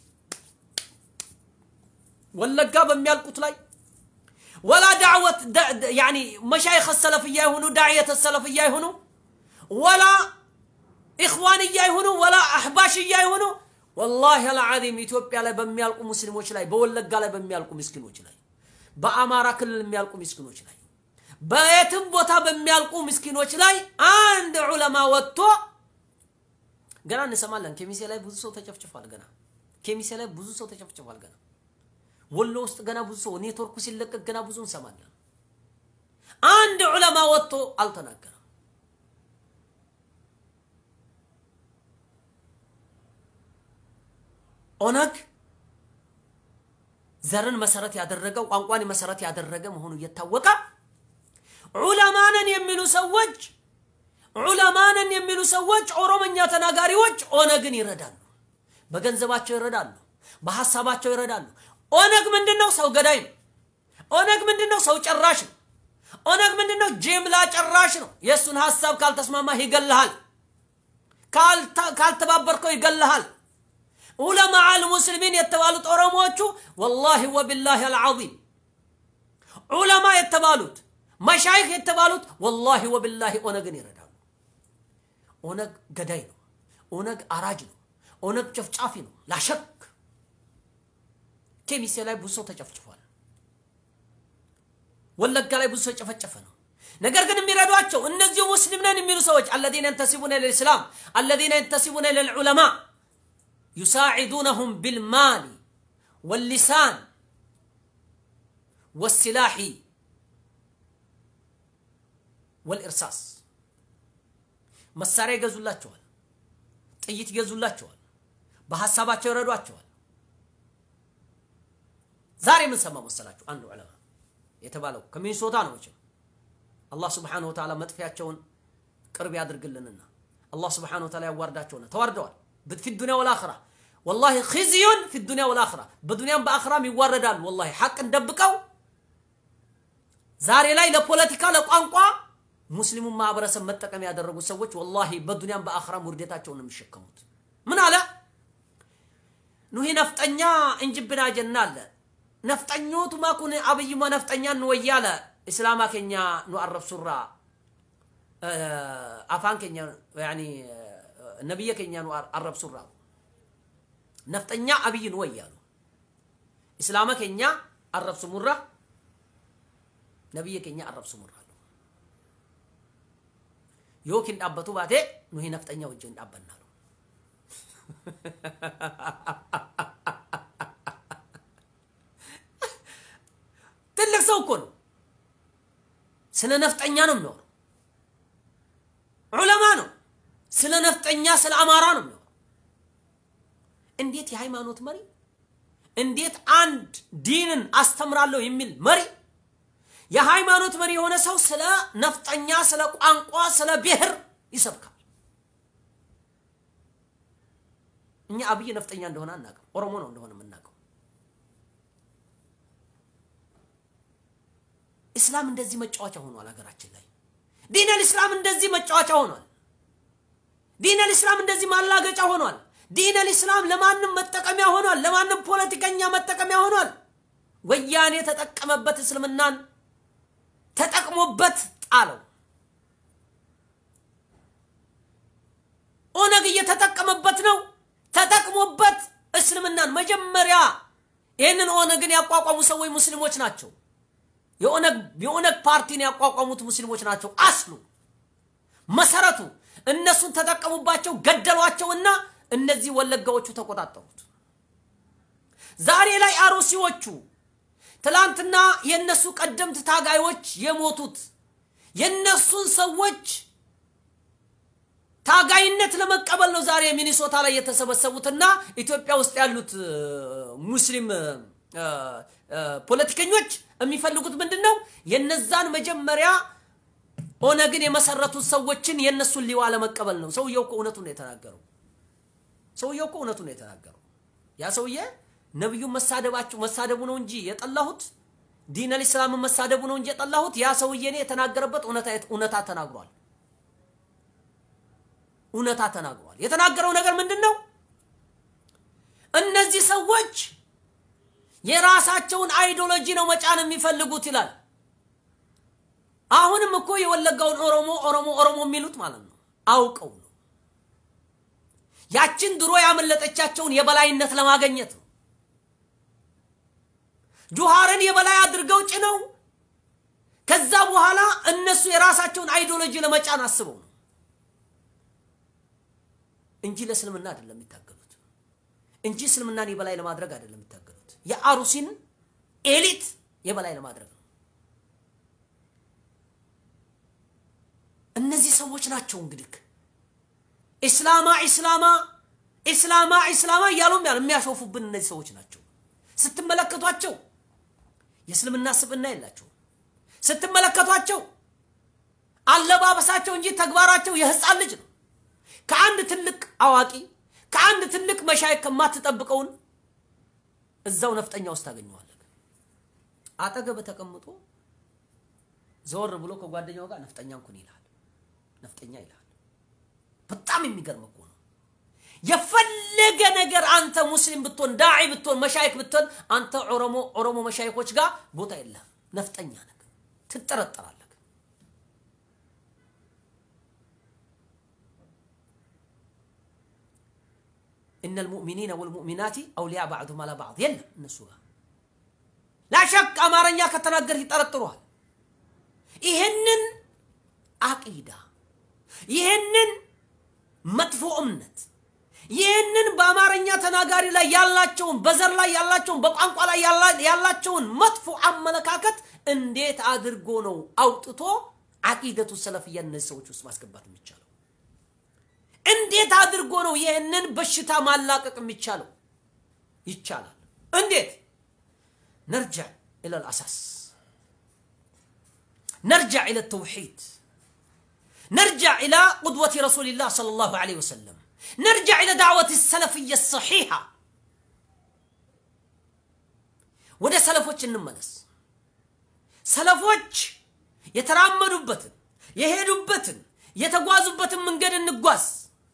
ወለጋ በሚያልቁት ላይ ወላ ዳዕወት ያኒ መሻይኽ ሰለፍያ ይሁኑ ዳዕየት ሰለፍያ ይሁኑ ወላ ኢኽዋንያ ይሁኑ ወላ አሕባሽያ ይሁኑ ወላሂ አልዓዚም ኢትዮጵያ ላይ በሚያልቁ ሙስሊሞች ላይ በወለጋ ላይ በሚያልቁ ምስኪኖች ላይ በአማራ ክልል የሚያልቁ ምስኪኖች ላይ በየትም ቦታ በሚያልቁ ምስኪኖች ላይ አንድ ዑለማ ወጥቶ ገና እንሰማለን ኬሚሴ ላይ ብዙ ሰው ተጨፍጭፏል ገና ኬሚሴ ላይ ብዙ ሰው ተጨፍጭፏል ገና ወሎ ውስጥ ገና ብዙ ሰው ኔትወርኩ ሲለቀቅ ገና ብዙ እንሰማለን አንድ ዑለማ ወጥቶ አልተናገረም ኦነግ ዘርን መሰረት ያደረገ ቋንቋን መሰረት ያደረገ መሆኑ እየታወቀ ዑለማነን የሚሉ ሰዎች ዑለማነን የሚሉ ሰዎች ኦሮመኛ ተናጋሪዎች ኦነግን ይረዳሉ። በገንዘባቸው ይረዳሉ፣ በሀሳባቸው ይረዳሉ። ኦነግ ምንድን ነው? ሰው ገዳይ ነው። ኦነግ ምንድን ነው? ሰው ጨራሽ ነው። ኦነግ ምንድን ነው? ጅምላ ጨራሽ ነው። የእሱን ሀሳብ ካልተስማማህ ይገልሃል፣ ካልተባበርከው ይገልሃል። ዑለማ አልሙስሊሚን የተባሉት ኦሮሞዎቹ ወላሂ ወቢላሂ አልዓዚም ዑለማ የተባሉት መሻይክ የተባሉት ወላሂ ወቢላሂ ኦነግን ይረዳሉ። ኦነግ ገዳይ ነው። ኦነግ አራጅ ነው። ኦነግ ጨፍጫፊ ነው። ላሸክ ኬሚሴ ላይ ብዙ ሰው ተጨፍጭፏል። ወለጋ ላይ ብዙ ሰው የጨፈጨፈ ነው። ነገር ግን የሚረዷቸው እነዚሁ ሙስሊም ነን የሚሉ ሰዎች አለዚነ የንተሲቡነ ልልእስላም አለዚነ የንተሲቡነ ልልዑለማ ዩሳዒዱነሁም ቢልማሊ ወልሊሳን ወሲላሒ ወልእርሳስ መሳሪያ ይገዙላቸዋል፣ ጥይት ይገዙላቸዋል፣ በሀሳባቸው ይረዷቸዋል። ዛሬ ምን ሰማ መሰላችሁ? አንዱ ዑለማ የተባለው ከሚኒሶታ ነው። መቼም አላህ ስብሓነሁ ወተዓላ መጥፊያቸውን ቅርብ ያድርግልንና አላህ ስብሓነሁ ወተዓላ ያዋርዳቸውና ተዋርደዋል። ፊ ዱንያ ወልአኽራ ወላሂ ኺዝዩን ፊ ዱንያ ወልአኽራ በዱንያም በአኽራም ይዋረዳሉ። ወላሂ ሐቅን ደብቀው ዛሬ ላይ ለፖለቲካ ለቋንቋ ሙስሊሙን ማህበረሰብ መጠቀም ያደረጉ ሰዎች ወላሂ በዱንያም በአኽራም ውርደታቸውን ነው የሚሸከሙት። ምን አለ ኑሂ ነፍጠኛ እንጅብና ጀና አለ ነፍጠኞቱ ማኩን አብይማ ነፍጠኛ እንወያለ እስላማ ኬኛ ኑ አረብ ሱራ አፋን ኬኛ ያኒ ነብየ ኬኛ ኑ አረብ ሱራ ነፍጠኛ አብይ እንወያሉ እስላማ ኬኛ አረብ ሱሙራ ነብየ ኬኛ አረብ ሱሙራ yookiin dhaabbatu baate nuyi nafxanya wajjin dhaabbannaa ትልቅ ሰው እኮ ነው። ስለ ነፍጠኛ ነው የሚያወራው። ዑለማ ነው። ስለ ነፍጠኛ ስለ አማራ ነው የሚያወራው። እንዴት የሃይማኖት መሪ እንዴት አንድ ዲንን አስተምራለሁ የሚል መሪ የሃይማኖት መሪ የሆነ ሰው ስለ ነፍጠኛ፣ ስለ ቋንቋ፣ ስለ ብሔር ይሰብካል። እኛ አብይ ነፍጠኛ እንደሆነ አናውቅም። ኦሮሞ ነው እንደሆነ የምናውቀው። እስላም እንደዚህ መጫወቻ ሆኗል ሀገራችን ላይ። ዲነል ኢስላም እንደዚህ መጫወቻ ሆኗል። ዲነል ኢስላም እንደዚህ ማላገጫ ሆኗል። ዲነል ኢስላም ለማንም መጠቀሚያ ሆኗል። ለማንም ፖለቲከኛ መጠቀሚያ ሆኗል። ወያኔ ተጠቀመበት እስልምናን ተጠቅሞበት ጣለው። ኦነግ እየተጠቀመበት ነው። ተጠቅሞበት እስልምናን መጀመሪያ ይህንን ኦነግን ያቋቋሙ ሰዎች ሙስሊሞች ናቸው። የኦነግ ፓርቲን ያቋቋሙት ሙስሊሞች ናቸው። አስሉ መሰረቱ እነሱን ተጠቀሙባቸው፣ ገደሏቸውና እነዚህ ወለጋዎቹ ተቆጣጠሩት። ዛሬ ላይ አሮሲዎቹ ትላንትና የነሱ ቀደምት ታጋዮች የሞቱት የነሱን ሰዎች ታጋይነት ለመቀበል ነው ዛሬ ሚኒሶታ ላይ የተሰበሰቡትና ኢትዮጵያ ውስጥ ያሉት ሙስሊም ፖለቲከኞች የሚፈልጉት ምንድን ነው? የነዛን መጀመሪያ ኦነግን የመሰረቱት ሰዎችን የእነሱን ሊዋ ለመቀበል ነው። ሰውየው እኮ እውነቱን ነው የተናገረው። ሰውየው እኮ እውነቱን ነው የተናገረው። ያ ሰውዬ ነቢዩን መሳደባቸው መሳደቡ ነው እንጂ የጠላሁት ዲነል ኢስላምን መሳደቡ ነው እንጂ የጠላሁት ያ ሰውዬ እኔ የተናገረበት እውነታ ተናግሯል። እውነታ ተናግሯል። የተናገረው ነገር ምንድን ነው? እነዚህ ሰዎች የራሳቸውን አይዲዮሎጂ ነው መጫን የሚፈልጉት ይላል። አሁንም እኮ የወለጋውን ኦሮሞ ኦሮሞ ኦሮሞ የሚሉት ማለት ነው አውቀው ነው። ያችን ድሮ ያመለጠቻቸውን የበላይነት ለማገኘት ነው። ጁሃርን የበላይ አድርገው ጭነው ከዛ በኋላ እነሱ የራሳቸውን አይዲዮሎጂ ለመጫን አስበው ነው እንጂ ለእስልምና አይደለም የሚታገሉት፣ እንጂ እስልምናን የበላይ ለማድረግ አይደለም የሚታገሉት። የአሩሲን ኤሊት የበላይ ለማድረግ ነው። እነዚህ ሰዎች ናቸው እንግዲህ ኢስላማ ኢስላማ ኢስላማ ኢስላማ እያሉም ያሉ የሚያሾፉብን እነዚህ ሰዎች ናቸው። ስትመለከቷቸው የእስልምና ስብዕና የላቸውም። ስትመለከቷቸው አለባበሳቸው እንጂ ተግባራቸው የህፃን ልጅ ነው። ከአንድ ትልቅ አዋቂ ከአንድ ትልቅ መሻይ ከማትጠብቀውን እዛው ነፍጠኛ ውስጥ ታገኘዋለህ። አጠገብ ተቀምጦ ዘወር ብሎ ከጓደኛው ጋር ነፍጠኛ እንኩን ይልሃል። ነፍጠኛ ይልሃል። በጣም የሚገርም እኮ ነው። የፈለገ ነገር አንተ ሙስሊም ብትሆን ዳዒ ብትሆን መሻይክ ብትሆን አንተ ኦሮሞ ኦሮሞ መሻይኮች ጋር ቦታ የለህም። ነፍጠኛ ነህ፣ ትጠረጠራለህ። إن المؤمنين والمؤمنات أولياء بعضهم على بعض يلا النسوها لا شك أمارنيا كتناقر يطرطروها ይህንን አቂዳ ይህንን መጥፎ እምነት ይህንን በአማርኛ ተናጋሪ ላይ ያላቸውን በዘር ላይ ያላቸውን በቋንቋ ላይ ያላቸውን መጥፎ አመለካከት እንዴት አድርጎ ነው አውጥቶ አቂደቱ ሰለፍያ እነዚህ ሰዎች ውስጥ ማስገባት የሚቻለው? እንዴት አድርጎ ነው ይህንን በሽታ ማላቀቅ የሚቻለው? ይቻላል። እንዴት? ነርጃዕ ኢለል አሳስ نرجع إلى التوحيد نرجع إلى قدوة رسول الله صلى الله عليه وسلم نرجع إلى دعوة السلفية الصحيحة ወደ ሰለፎች እንመለስ። ሰለፎች የተራመዱበትን የሄዱበትን የተጓዙበትን መንገድ እንጓዝ።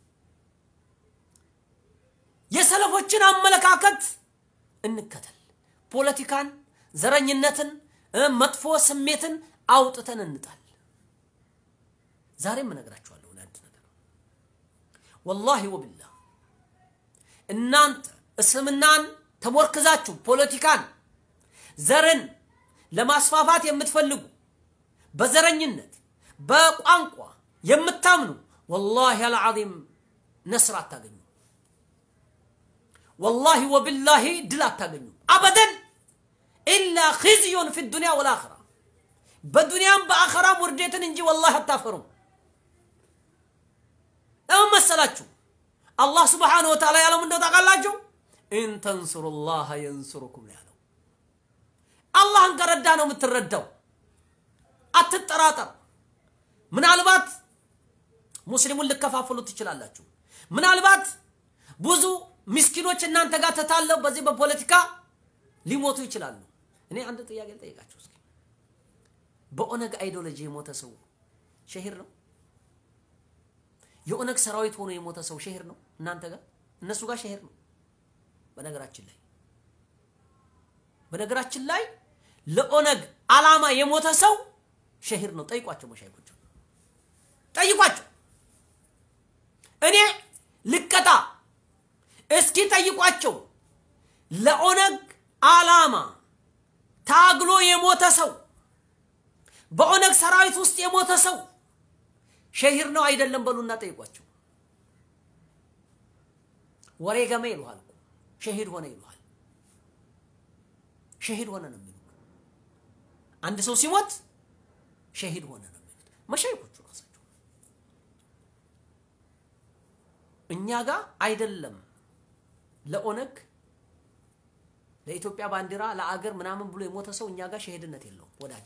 የሰለፎችን አመለካከት እንከተል። ፖለቲካን፣ ዘረኝነትን፣ መጥፎ ስሜትን አውጥተን እንጣል። ዛሬም እነግራችኋለሁ አንድ ነገር ወላሂ ወቢላህ እናንተ እስልምናን ተሞርክዛችሁ ፖለቲካን፣ ዘርን ለማስፋፋት የምትፈልጉ በዘረኝነት በቋንቋ የምታምኑ ወላሂ አልዓዚም ነስር አታገኙ። ወላሂ ወቢላሂ ድል አታገኙ አበደን ኢላ ኺዝዩን ፊ ዱንያ ወልአኺራ በዱንያም በአኸራም ውርደትን እንጂ ወላሂ አታፈሩም። ለምን መሰላችሁ? አላህ ስብሓነሁ ወተዓላ ያለው ምንድነው ታውቃላችሁ? ኢን ተንሱሩላህ የንሱሩኩም ነው ያለው። አላህን ከረዳ ነው የምትረዳው። አትጠራጠር። ምናልባት ሙስሊሙን ልከፋፍሉ ትችላላችሁ። ምናልባት ብዙ ምስኪኖች እናንተ ጋር ተታለው በዚህ በፖለቲካ ሊሞቱ ይችላሉ። እኔ አንድ ጥያቄ ልጠይቃችሁ እስኪ በኦነግ አይዲዮሎጂ የሞተ ሰው ሸሂር ነው? የኦነግ ሰራዊት ሆኖ የሞተ ሰው ሸሂር ነው? እናንተ ጋር እነሱ ጋር ሸሂር ነው። በነገራችን ላይ በነገራችን ላይ ለኦነግ አላማ የሞተ ሰው ሸሂር ነው። ጠይቋቸው፣ መሻይኮች ጠይቋቸው። እኔ ልቀጣ እስኪ ጠይቋቸው። ለኦነግ አላማ ታግሎ የሞተ ሰው በኦነግ ሰራዊት ውስጥ የሞተ ሰው ሸሂር ነው አይደለም በሉና ጠይቋቸው። ወሬ ገመ ይሉሃል እኮ ሸሂድ ሆነ ይሉሃል። ሸሂድ ሆነ ነው የሚሉት። አንድ ሰው ሲሞት ሸሂድ ሆነ ነው የሚሉት መሻይኮቹ ራሳቸው። እኛ ጋር አይደለም ለኦነግ ለኢትዮጵያ ባንዲራ ለአገር ምናምን ብሎ የሞተ ሰው እኛ ጋር ሸሂድነት የለውም ወዳጄ።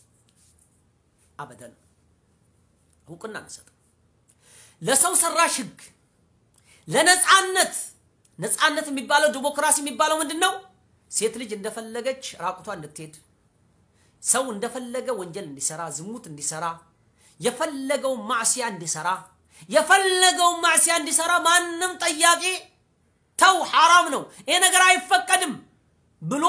አበደን እውቅና አንሰጥም። ለሰው ሰራሽ ህግ፣ ለነፃነት ነፃነት የሚባለው ዲሞክራሲ የሚባለው ምንድን ነው? ሴት ልጅ እንደፈለገች ራቁቷ እንድትሄድ፣ ሰው እንደፈለገ ወንጀል እንዲሰራ፣ ዝሙት እንዲሰራ፣ የፈለገውን ማዕሲያ እንዲሰራ፣ የፈለገውን ማዕሲያ እንዲሰራ ማንም ጠያቂ ተው ሐራም ነው ይሄ ነገር አይፈቀድም ብሎ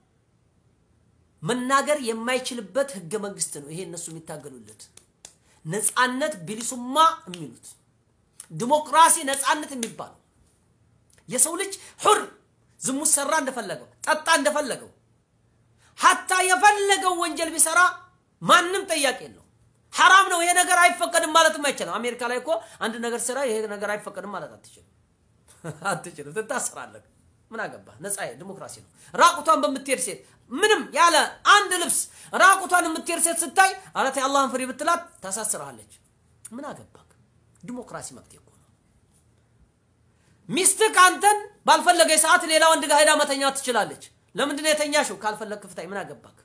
መናገር የማይችልበት ህገ መንግስት ነው። ይሄ እነሱ የሚታገሉለት ነፃነት ቢሊሱማ የሚሉት ዲሞክራሲ ነፃነት የሚባለው የሰው ልጅ ሁር ዝሙት ሰራ እንደፈለገው ጠጣ እንደፈለገው ሀታ የፈለገው ወንጀል ቢሰራ ማንም ጠያቂ የለው። ሐራም ነው ይሄ ነገር አይፈቀድም ማለትም አይችልም። አሜሪካ ላይ እኮ አንድ ነገር ስራ ይሄ ነገር አይፈቀድም ማለት አትችልም አትችልም፣ ትታሰራለህ። ምን አገባ? ነፃ ዲሞክራሲ ነው። ራቁቷን በምትሄድ ሴት ምንም ያለ አንድ ልብስ ራቁቷን የምትሄድ ሴት ስታይ አረት የአላህን ፍሪ ብትላት ታሳስርሃለች። ምን አገባክ? ዲሞክራሲ መብት እኮ ነው። ሚስትህ አንተን ባልፈለገ ሰዓት ሌላ ወንድ ጋር ሄዳ መተኛት ትችላለች። ለምንድን ነው የተኛሽው? ካልፈለግ ክፍታይ፣ ምን አገባክ?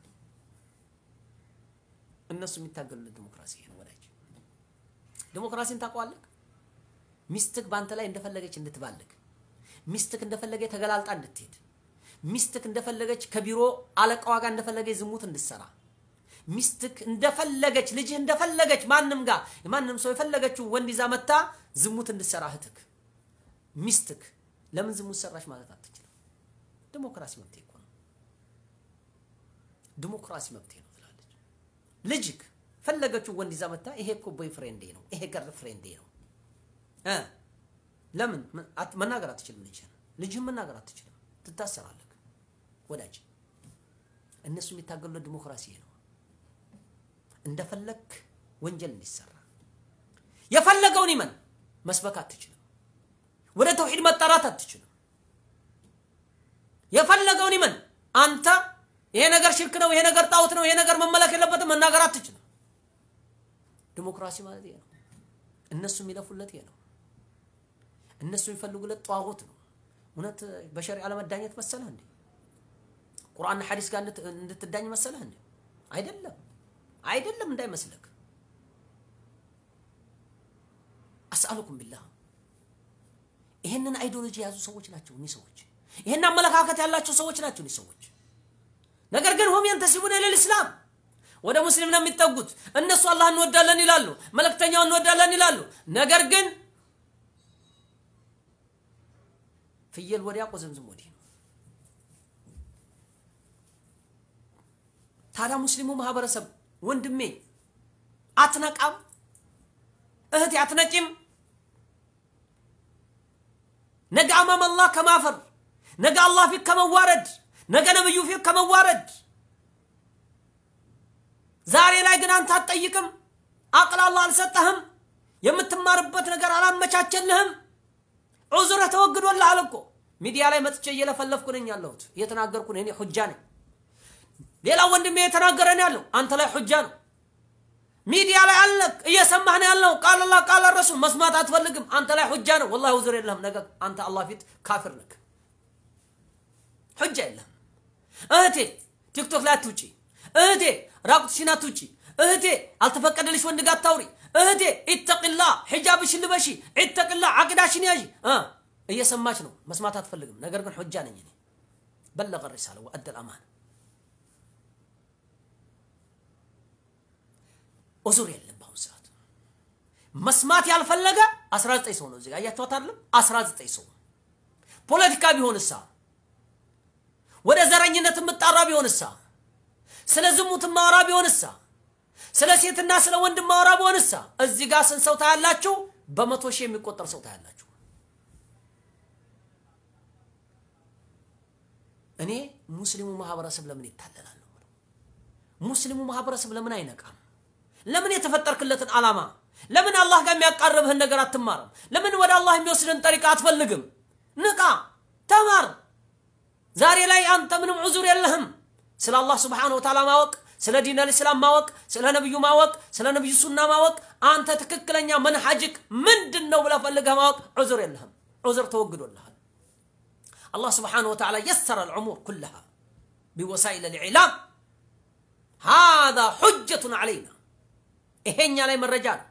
እነሱ የሚታገሉለት ዲሞክራሲ ነው ወዳጅ። ዲሞክራሲን ታውቀዋለህ? ሚስትህ በአንተ ላይ እንደፈለገች እንድትባልግ፣ ሚስትህ እንደፈለገ ተገላልጣ እንድትሄድ፣ ሚስትህ እንደፈለገች ከቢሮ አለቃዋ ጋር እንደፈለገች ዝሙት እንድትሰራ፣ ሚስትህ እንደፈለገች ልጅህ እንደፈለገች ማንም ጋር ማንም ሰው የፈለገችው ወንድ ይዛ መታ ዝሙት እንድትሰራ እህትህ ሚስትክ ለምን ዝሙት ሰራሽ ማለት አትችልም። ዲሞክራሲ መብቴ እኮ ነው። ዲሞክራሲ መብቴ ነው ትላለች። ልጅክ ፈለገችው ወንድ ይዛ መታ ይሄ እኮ ቦይ ፍሬንዴ ነው፣ ይሄ ገርል ፍሬንዴ ነው እ ለምን መናገር አትችልም? ልጅህን ልጅህን መናገር አትችልም፣ ትታሰራለህ። ወዳጅ እነሱ የሚታገሉለት ዲሞክራሲ ነው። እንደፈለግ ወንጀል እንዲሰራ የፈለገውን ይመን መስበክ አትችልም። ወደ ተውሂድ መጣራት አትችልም። የፈለገውን ይመን አንተ ይሄ ነገር ሽርክ ነው፣ ይሄ ነገር ጣዖት ነው፣ ይሄ ነገር መመለክ የለበትም መናገር አትችልም። ዲሞክራሲ ማለት ይሄ ነው። እነሱ የሚለፉለት ይሄ ነው። እነሱ የሚፈልጉለት ጧዖት ነው። እውነት በሸሪዓ ለመዳኘት መሰለህ እንዴ? ቁርአንና ሐዲስ ጋር እንድትዳኝ መሰለህ እንዴ? አይደለም፣ አይደለም እንዳይመስለክ። አስአሉኩም ቢላህ ይህንን አይዲዮሎጂ የያዙ ሰዎች ናቸው እኒህ ሰዎች። ይህን አመለካከት ያላቸው ሰዎች ናቸው እኒህ ሰዎች። ነገር ግን ሁም የንተሲቡን ኢለል ኢስላም ወደ ሙስሊም ነው የሚጠጉት። እነሱ አላህ እንወዳለን ይላሉ፣ መልእክተኛው እንወዳለን ይላሉ። ነገር ግን ፍየል ወዲያ ቆዘምዝም ወዲህ ነው። ታዲያ ሙስሊሙ ማህበረሰብ ወንድሜ አትነቃም? እህቴ አትነቂም? ነገ አማም አላህ ከማፈር ነገ አላህ ፊት ከመዋረድ ነገ ነብዩ ፊት ከመዋረድ ዛሬ ላይ ግን አንተ አትጠይቅም። አቅል አላህ አልሰጠህም። የምትማርበት ነገር አላመቻቸልህም። ዑዝርህ ተወግዶልሃል እኮ ሚዲያ ላይ መጥቼ እየለፈለፍኩ ነኝ ያለሁት እየተናገርኩ ነኝ። እኔ ሁጃ ነኝ። ሌላ ወንድሜ እየተናገረ ነው ያለው። አንተ ላይ ሁጃ ነው። ሚዲያ ላይ አለ እየሰማህ ነው ያለው። ቃል አላህ ቃል ረሱል መስማት አትፈልግም። አንተ ላይ ሁጃ ነው። ወላሂ ውዝር የለህም። ነገ አንተ አላህ ፊት ካፊር ነህ። ሁጃ የለህም። እህቴ ቲክቶክ ላይ አትውጪ። እህቴ ራቁትሽን አትውጪ። እህቴ አልተፈቀደልሽ ወንድ ጋር አታውሪ። እህቴ ኢተቅላ ሒጃብሽን ልበሺ። ኢተቅላ አቂዳሽን ያዢ። እየሰማች ነው፣ መስማት አትፈልግም። ነገር ግን ሁጃ ነኝ እኔ። በለቀ ሪሳለ ወአደል አማና ኡዙር የለም። በአሁኑ ሰዓት መስማት ያልፈለገ 19 ሰው ነው እዚህ ጋር አያችኋት አይደለም? 19 ሰው ፖለቲካ ቢሆንሳ፣ ወደ ዘረኝነት የምጣራ ቢሆንሳ፣ ስለ ዝሙት ማወራ ቢሆንሳ፣ ስለ ሴትና ስለ ወንድ ማወራ ቢሆንሳ፣ እዚህ ጋር ስንት ሰው ታያላችሁ? በመቶ ሺህ የሚቆጠር ሰው ታያላችሁ። እኔ ሙስሊሙ ማህበረሰብ ለምን ይታለላል ነው ሙስሊሙ ማህበረሰብ ለምን አይነቃም? ለምን የተፈጠርክለትን ዓላማ ለምን አላህ ጋር የሚያቃርብህን ነገር አትማርም? ለምን ወደ አላህ የሚወስድን ጠሪቃ አትፈልግም? ንቃ፣ ተማር። ዛሬ ላይ አንተ ምንም ዑዙር የለህም። ስለ አላህ ስብሓነሁ ወተዓላ ማወቅ፣ ስለ ዲን አልእስላም ማወቅ፣ ስለ ነቢዩ ማወቅ፣ ስለ ነቢዩ ሱና ማወቅ፣ አንተ ትክክለኛ መንሐጅክ ምንድን ነው ብለህ ፈልገህ ማወቅ ዑዙር የለህም። ዑዙር ተወግዶልሃል። አላህ ስብሓነሁ ወተዓላ የሰረ ልዑሙር ኩለሃ ቢወሳኢል ልዕላም ሃዛ ሑጀቱን ዓለይና ይሄኛ ላይ መረጃ ነው።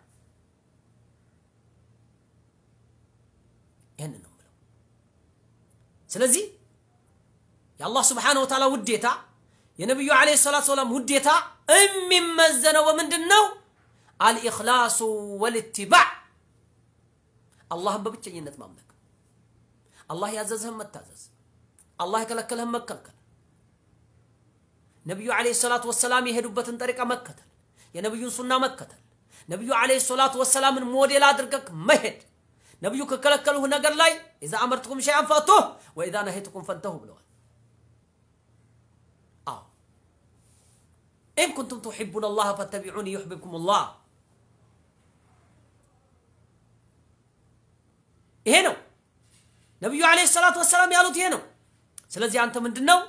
ይህንን ነው የምለው። ስለዚህ የአላህ ስብሓነሁ ወተዓላ ውዴታ የነቢዩ ዓለይሂ ሰላቱ ወሰላም ውዴታ የሚመዘነው በምንድን ነው? አልኢኽላሱ ወልኢትባዕ አላህን በብቸኝነት ማምለክ፣ አላህ ያዘዝህን መታዘዝ፣ አላህ የከለከለህን መከልከል፣ ነቢዩ ዓለይሂ ሰላቱ ወሰላም የሄዱበትን ጠሪቃ መከተል የነቢዩን ሱና መከተል ነቢዩ ዓለይሂ ሰላቱ ወሰላምን ሞዴል አድርገህ መሄድ ነቢዩ ከከለከሉህ ነገር ላይ ኢዛ አመርትኩም ሸይአን ፈእቱህ ወኢዛ ነሄትኩም ፈንተሁ ብለዋል። አዎ ኢን ኩንቱም ቱሒቡነ አላህ ፈተቢዑኒ ዩሕቢብኩም ላህ። ይሄ ነው ነቢዩ ዓለይሂ ሰላቱ ወሰላም ያሉት ይሄ ነው። ስለዚህ አንተ ምንድን ነው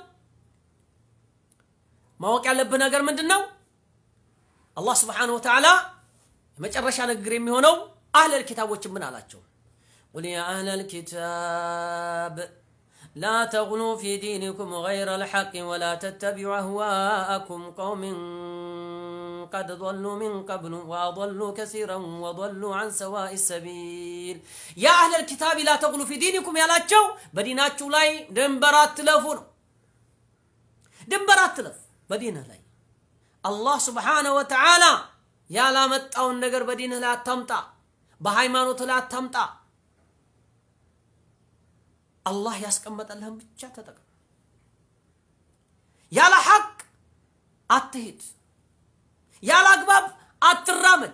ማወቅ ያለብህ ነገር ምንድን ነው? አላህ ስብሓነሁ ወተዓላ የመጨረሻ ንግግር የሚሆነው አህለል ኪታቦችን ምን አላቸው? قل يا أهل الكتاب لا تغلوا في دينكم غير الحق ولا تتبعوا أهواءكم قوم قد ضلوا من قبل وأضلوا كثيرا وضلوا عن سواء السبيل يا أهل الكتاب لا تغلوا في دينكم يا لاچو بديناچو لاي دنبرات تلفون دنبرات تلف بدينه لاي الله سبحانه وتعالى يا لا مጣውን ነገር በዲንህ ላይ አታምጣ በሃይማኖት ላይ አታምጣ አላህ ያስቀመጠልህን ብቻ ተጠቅም ያለ ሐቅ አትሄድ ያለ አግባብ አትራመድ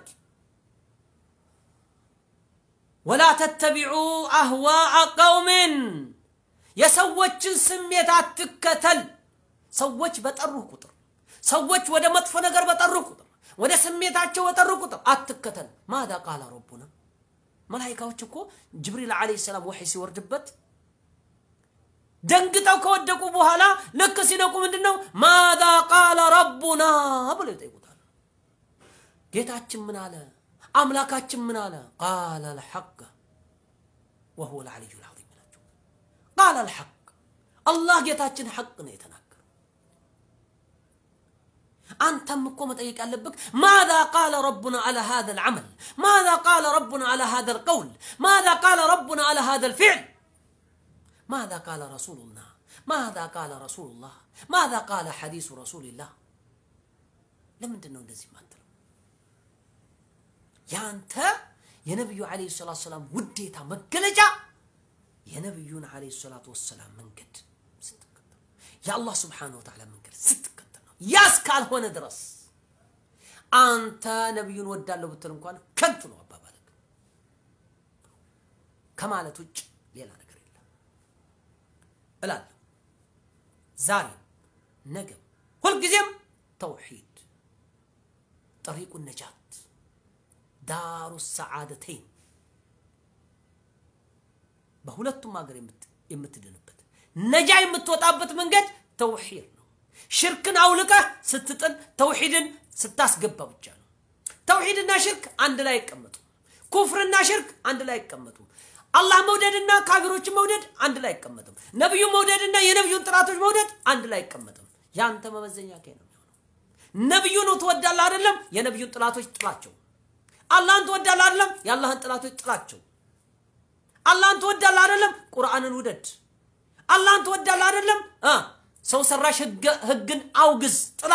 ወላ ተተቢዑ አህዋአ ቀውምን የሰዎችን ስሜት አትከተል ሰዎች በጠሩህ ቁጥር ሰዎች ወደ መጥፎ ነገር በጠሩህ ቁጥር ወደ ስሜታቸው በጠሩ ቁጥር አትከተል ማዛ ቃለ ረቡና መላይካዎች እኮ ጅብሪል ዓለይሂ ሰላም ወሕይ ሲወርድበት ደንግጠው ከወደቁ በኋላ ልክ ሲነቁ ምንድን ነው ማዛ ቃለ ረቡና ብሎ ይጠይቁታል ጌታችን ምን አለ አምላካችን ምን አለ ቃለ ልሐቅ ወሁወ ልዓልዩ ልዓዚም ይላቸው ቃለ ልሐቅ አላህ ጌታችን ሐቅ ነው የተናገረው አንተም እኮ መጠየቅ ያለብህ ማዛ ቃለ ረቡና አላ ሃذا العمل ማዛ ቃለ ረቡና አላ ሃذا القول ማዛ ቃለ ረቡና አላ ሃذا الفعل ماذا قال رسول الله ماذا قال رسول الله ماذا قال حديث رسول الله ለምንድን ነው እንደዚህ ማትለው ያንተ የነቢዩ ዓለይሂ ሰላቱ ሰላም ውዴታ መገለጫ የነቢዩን ዓለይሂ ሰላቱ ወሰላም መንገድ ስትከተል የአላህ ስብሓነሁ ወተዓላ መንገድ ስትከተል ነው ያ እስካልሆነ ድረስ አንተ ነቢዩን ወዳለሁ ብትል እንኳን ከንቱ ነው አባባልክ ከማለት ውጭ ሌላ ነገር እላለሁ ዛሬም ነገም ሁልጊዜም ተውሒድ ጠሪቁ ነጃት ዳሩ ሰዓደተይን በሁለቱም ሀገር የምትድንበት ነጃ የምትወጣበት መንገድ ተውሒድ ነው ሽርክን አውልቀህ ስትጥል ተውሒድን ስታስገባ ብቻ ነው ተውሒድና ሽርክ አንድ ላይ አይቀመጡም ኩፍርና ሽርክ አንድ ላይ አይቀመጡም አላህ መውደድና ካፊሮችን መውደድ አንድ ላይ አይቀመጥም። ነቢዩ መውደድና የነቢዩን ጥላቶች መውደድ አንድ ላይ አይቀመጥም። ያንተ መመዘኛ ከ ነው የሚሆነው። ነቢዩን ትወዳለህ አይደለም? የነቢዩን ጥላቶች ጥላቸው። አላህን ትወዳለህ አይደለም? የአላህን ጥላቶች ጥላቸው። አላህን ትወዳለህ አይደለም? ቁርአንን ውደድ። አላህን ትወዳለህ አይደለም? ሰው ሰራሽ ህግን አውግዝ፣ ጥላ።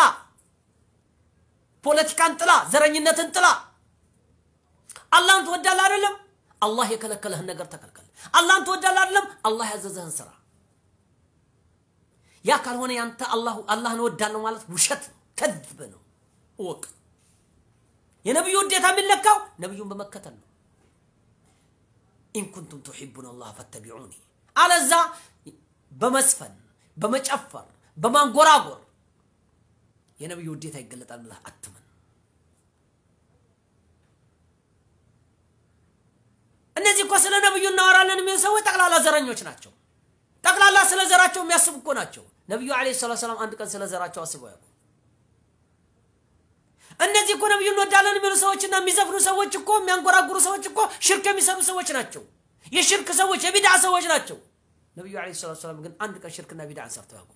ፖለቲካን ጥላ፣ ዘረኝነትን ጥላ። አላህን ትወዳለህ አይደለም? አላህ የከለከለህን ነገር ተከልከል። አላህን ትወዳለህ አይደለም? አላህ ያዘዘህን ስራ። ያ ካልሆነ ያንተ አላህን እወዳለሁ ማለት ውሸት ነው፣ ከዝብ ነው። እወቅ። የነቢዩ ውዴታ የሚለካው ነቢዩን በመከተል ነው። ኢን ኩንቱም ቱሒቡን አላህ ፈተቢዑኒ፣ አለዛ በመስፈን በመጨፈር በማንጎራጎር የነቢዩ ውዴታ ይገለጣል ብለህ አትመን። እነዚህ እኮ ስለ ነብዩ እናወራለን የሚሉ ሰዎች ጠቅላላ ዘረኞች ናቸው። ጠቅላላ ስለ ዘራቸው የሚያስቡ እኮ ናቸው። ነቢዩ ዓለይሂ ሰላቱ ሰላም አንድ ቀን ስለ ዘራቸው አስበው ያውቁ? እነዚህ እኮ ነቢዩ እንወዳለን የሚሉ ሰዎችና የሚዘፍኑ ሰዎች እኮ የሚያንጎራጉሩ ሰዎች እኮ ሽርክ የሚሰሩ ሰዎች ናቸው። የሽርክ ሰዎች፣ የቢድዓ ሰዎች ናቸው። ነቢዩ ዓለይሂ ሰላቱ ሰላም ግን አንድ ቀን ሽርክና ቢድዓን ሰርተው ያውቁ?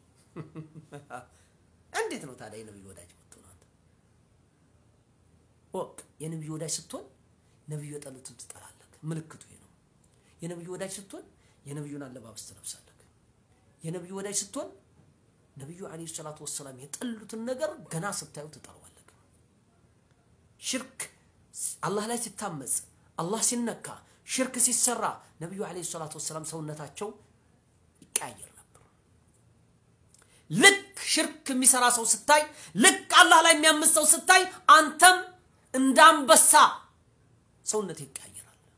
እንዴት ነው ታዲያ የነቢዩ ወዳጅ የምትሆነው? ወቅ የነቢዩ ወዳጅ ስትሆን ነቢዩ የጠሉትን ትጠላለህ። ምልክቱ ይሄ ነው። የነቢዩ ወዳጅ ስትሆን የነቢዩን አለባበስ ትለብሳለህ። የነቢዩ ወዳጅ ስትሆን ነቢዩ ዓለይሂ ሰላቱ ወሰላም የጠሉትን ነገር ገና ስታዩ ትጠለዋለህ። ሽርክ አላህ ላይ ሲታመጽ፣ አላህ ሲነካ፣ ሽርክ ሲሰራ ነቢዩ ዓለይሂ ሰላቱ ወሰላም ሰውነታቸው ይቀያየር ነበር። ልክ ሽርክ የሚሰራ ሰው ስታይ፣ ልክ አላህ ላይ የሚያምጽ ሰው ስታይ አንተም እንደ አንበሳ ሰውነት ይቀያየራል።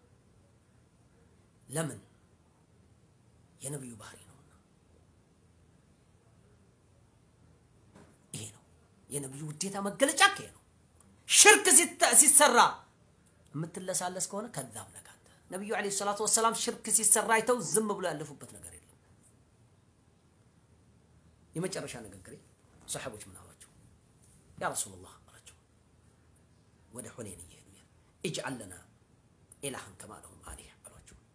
ለምን? የነቢዩ ባህሪ ነውና። ይሄ ነው የነቢዩ ውዴታ መገለጫ። ይሄ ነው ሽርክ ሲሰራ የምትለሳለስ ከሆነ ከዛም ነህ አንተ። ነቢዩ ዓለይሂ ሰላቱ ወሰላም ሽርክ ሲሰራ አይተው ዝም ብሎ ያለፉበት ነገር የለም። የመጨረሻ ንግግሬ ሰሓቦች ምን አሏቸው? ያ ረሱሉላህ አላቸው ወደ ሁኔን እየሄዱ እጅዓል ለና ኢላህን ከማ ለሁም አሊህ አሏቸው።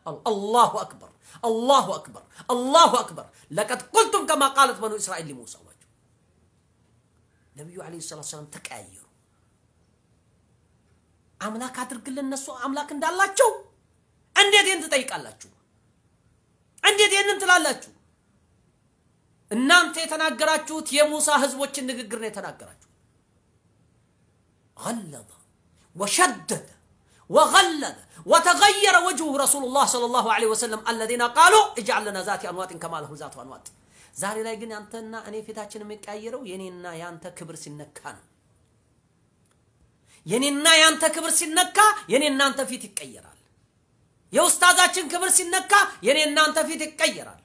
አሉ። አላሁ አክበር አላሁ አክበር አላሁ አክበር ለቀድ ቁልቱም ከማ ቃለት በኑ እስራኤል ሊሙሳ አሏቸው። ነቢዩ ዓለይሂ ሰላቱ ሰላም ተቀያየሩ። አምላክ አድርግልን እነሱ አምላክ እንዳላቸው እንዴት ይህን ትጠይቃላችሁ? እንዴት ይህንን ትላላችሁ? እናንተ የተናገራችሁት የሙሳ ህዝቦችን ንግግር ነው የተናገራችሁ። ገለظ ወሸደደ ወገለዘ ወተገየረ ወጅሁ ረሱሉላህ ሰለላሁ ዐለይሂ ወሰለም አለዚነ ቃሉ እጅዐል ለና ዛቲ አንዋጢን ከማ ለሁም ዛቱ አንዋጥ። ዛሬ ላይ ግን ያንተና እኔ ፊታችን የሚቀያየረው የኔና ያንተ ክብር ሲነካ ነው። የኔና ያንተ ክብር ሲነካ የኔ እናንተ ፊት ይቀየራል። የኡስታዛችን ክብር ሲነካ የኔ እናንተ ፊት ይቀየራል።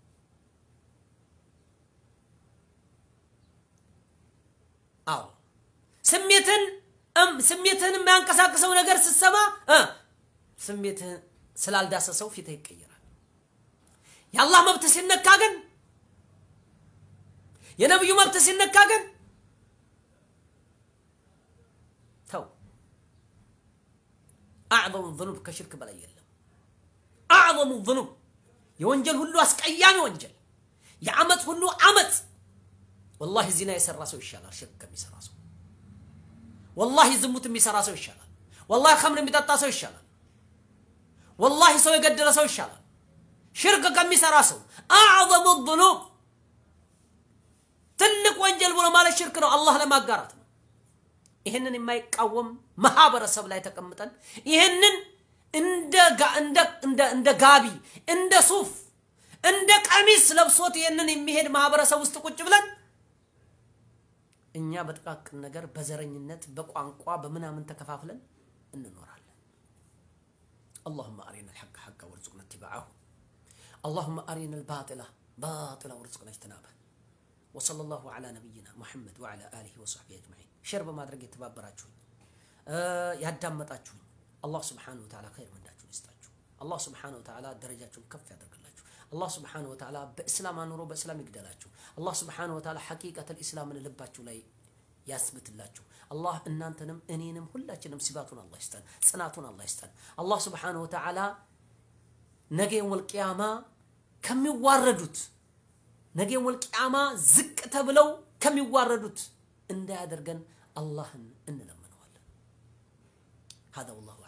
አዎ ስሜትን ስሜትህን የሚያንቀሳቅሰው ነገር ስትሰማ ስሜትህን ስላልዳሰሰው ፊትህ ይቀየራል። የአላህ መብት ሲነካ ግን የነቢዩ መብት ሲነካ ግን ተው። አዕظሙ ዝኑብ ከሽርክ በላይ የለም። አዕظሙ ዝኑብ የወንጀል ሁሉ አስቀያሚ ወንጀል፣ የአመፅ ሁሉ አመፅ። ወላሂ ዚና የሰራ ሰው ይሻላል ሽርክ ከሚሰራ ሰው። ወላሂ ዝሙት የሚሰራ ሰው ይሻላል። ወላሂ ከምር የሚጠጣ ሰው ይሻላል። ወላሂ ሰው የገደለ ሰው ይሻላል ሽርክ ከሚሰራ ሰው። አዕظሙ ዝኑብ ትልቅ ወንጀል ብሎ ማለት ሽርክ ነው፣ አላህ ለማጋራት ነው። ይህንን የማይቃወም ማህበረሰብ ላይ ተቀምጠን ይህንን እንደ ጋቢ እንደ ሱፍ እንደ ቀሚስ ለብሶት ይህንን የሚሄድ ማህበረሰብ ውስጥ ቁጭ ብለን እኛ በጥቃቅን ነገር በዘረኝነት በቋንቋ በምናምን ተከፋፍለን እንኖራለን። አላሁመ አሪና ልሐቅ ሐቃ ወርዙቅና ትባዐሁ አላሁመ አሪና ልባጢላ ባጢላ ወርዙቅና እጅትናበህ ወሰለ ላሁ ዐላ ነቢይና ሙሐመድ ወዐላ አሊሂ ወሰሕቢሂ አጅመዒን። ሼር በማድረግ የተባበራችሁኝ ያዳመጣችሁኝ አላህ ስብሓነሁ ወተዓላ ኸይር ምንዳችሁን ይስጣችሁ። አላህ ስብሓነሁ ወተዓላ ደረጃችሁን ከፍ ያደርግላችሁ። አላህ ስብሓነሁ ወተዓላ በእስላም አኑሮ በእስላም ይግደላችሁ። አላህ ስብሓነሁ ወተዓላ ሐቂቀተል ኢስላምን ልባችሁ ላይ ያስብትላችሁ። አላህ እናንተንም እኔንም ሁላችንም ሲባቱን አላህ ይስጠን፣ ጽናቱን አላህ ይስጠን። አላህ ስብሓነሁ ወተዓላ ነገ የውመል ቂያማ ከሚዋረዱት ነገ የውመል ቂያማ ዝቅ ተብለው ከሚዋረዱት እንዳያደርገን አላህን እንለምነዋለን። هذا والله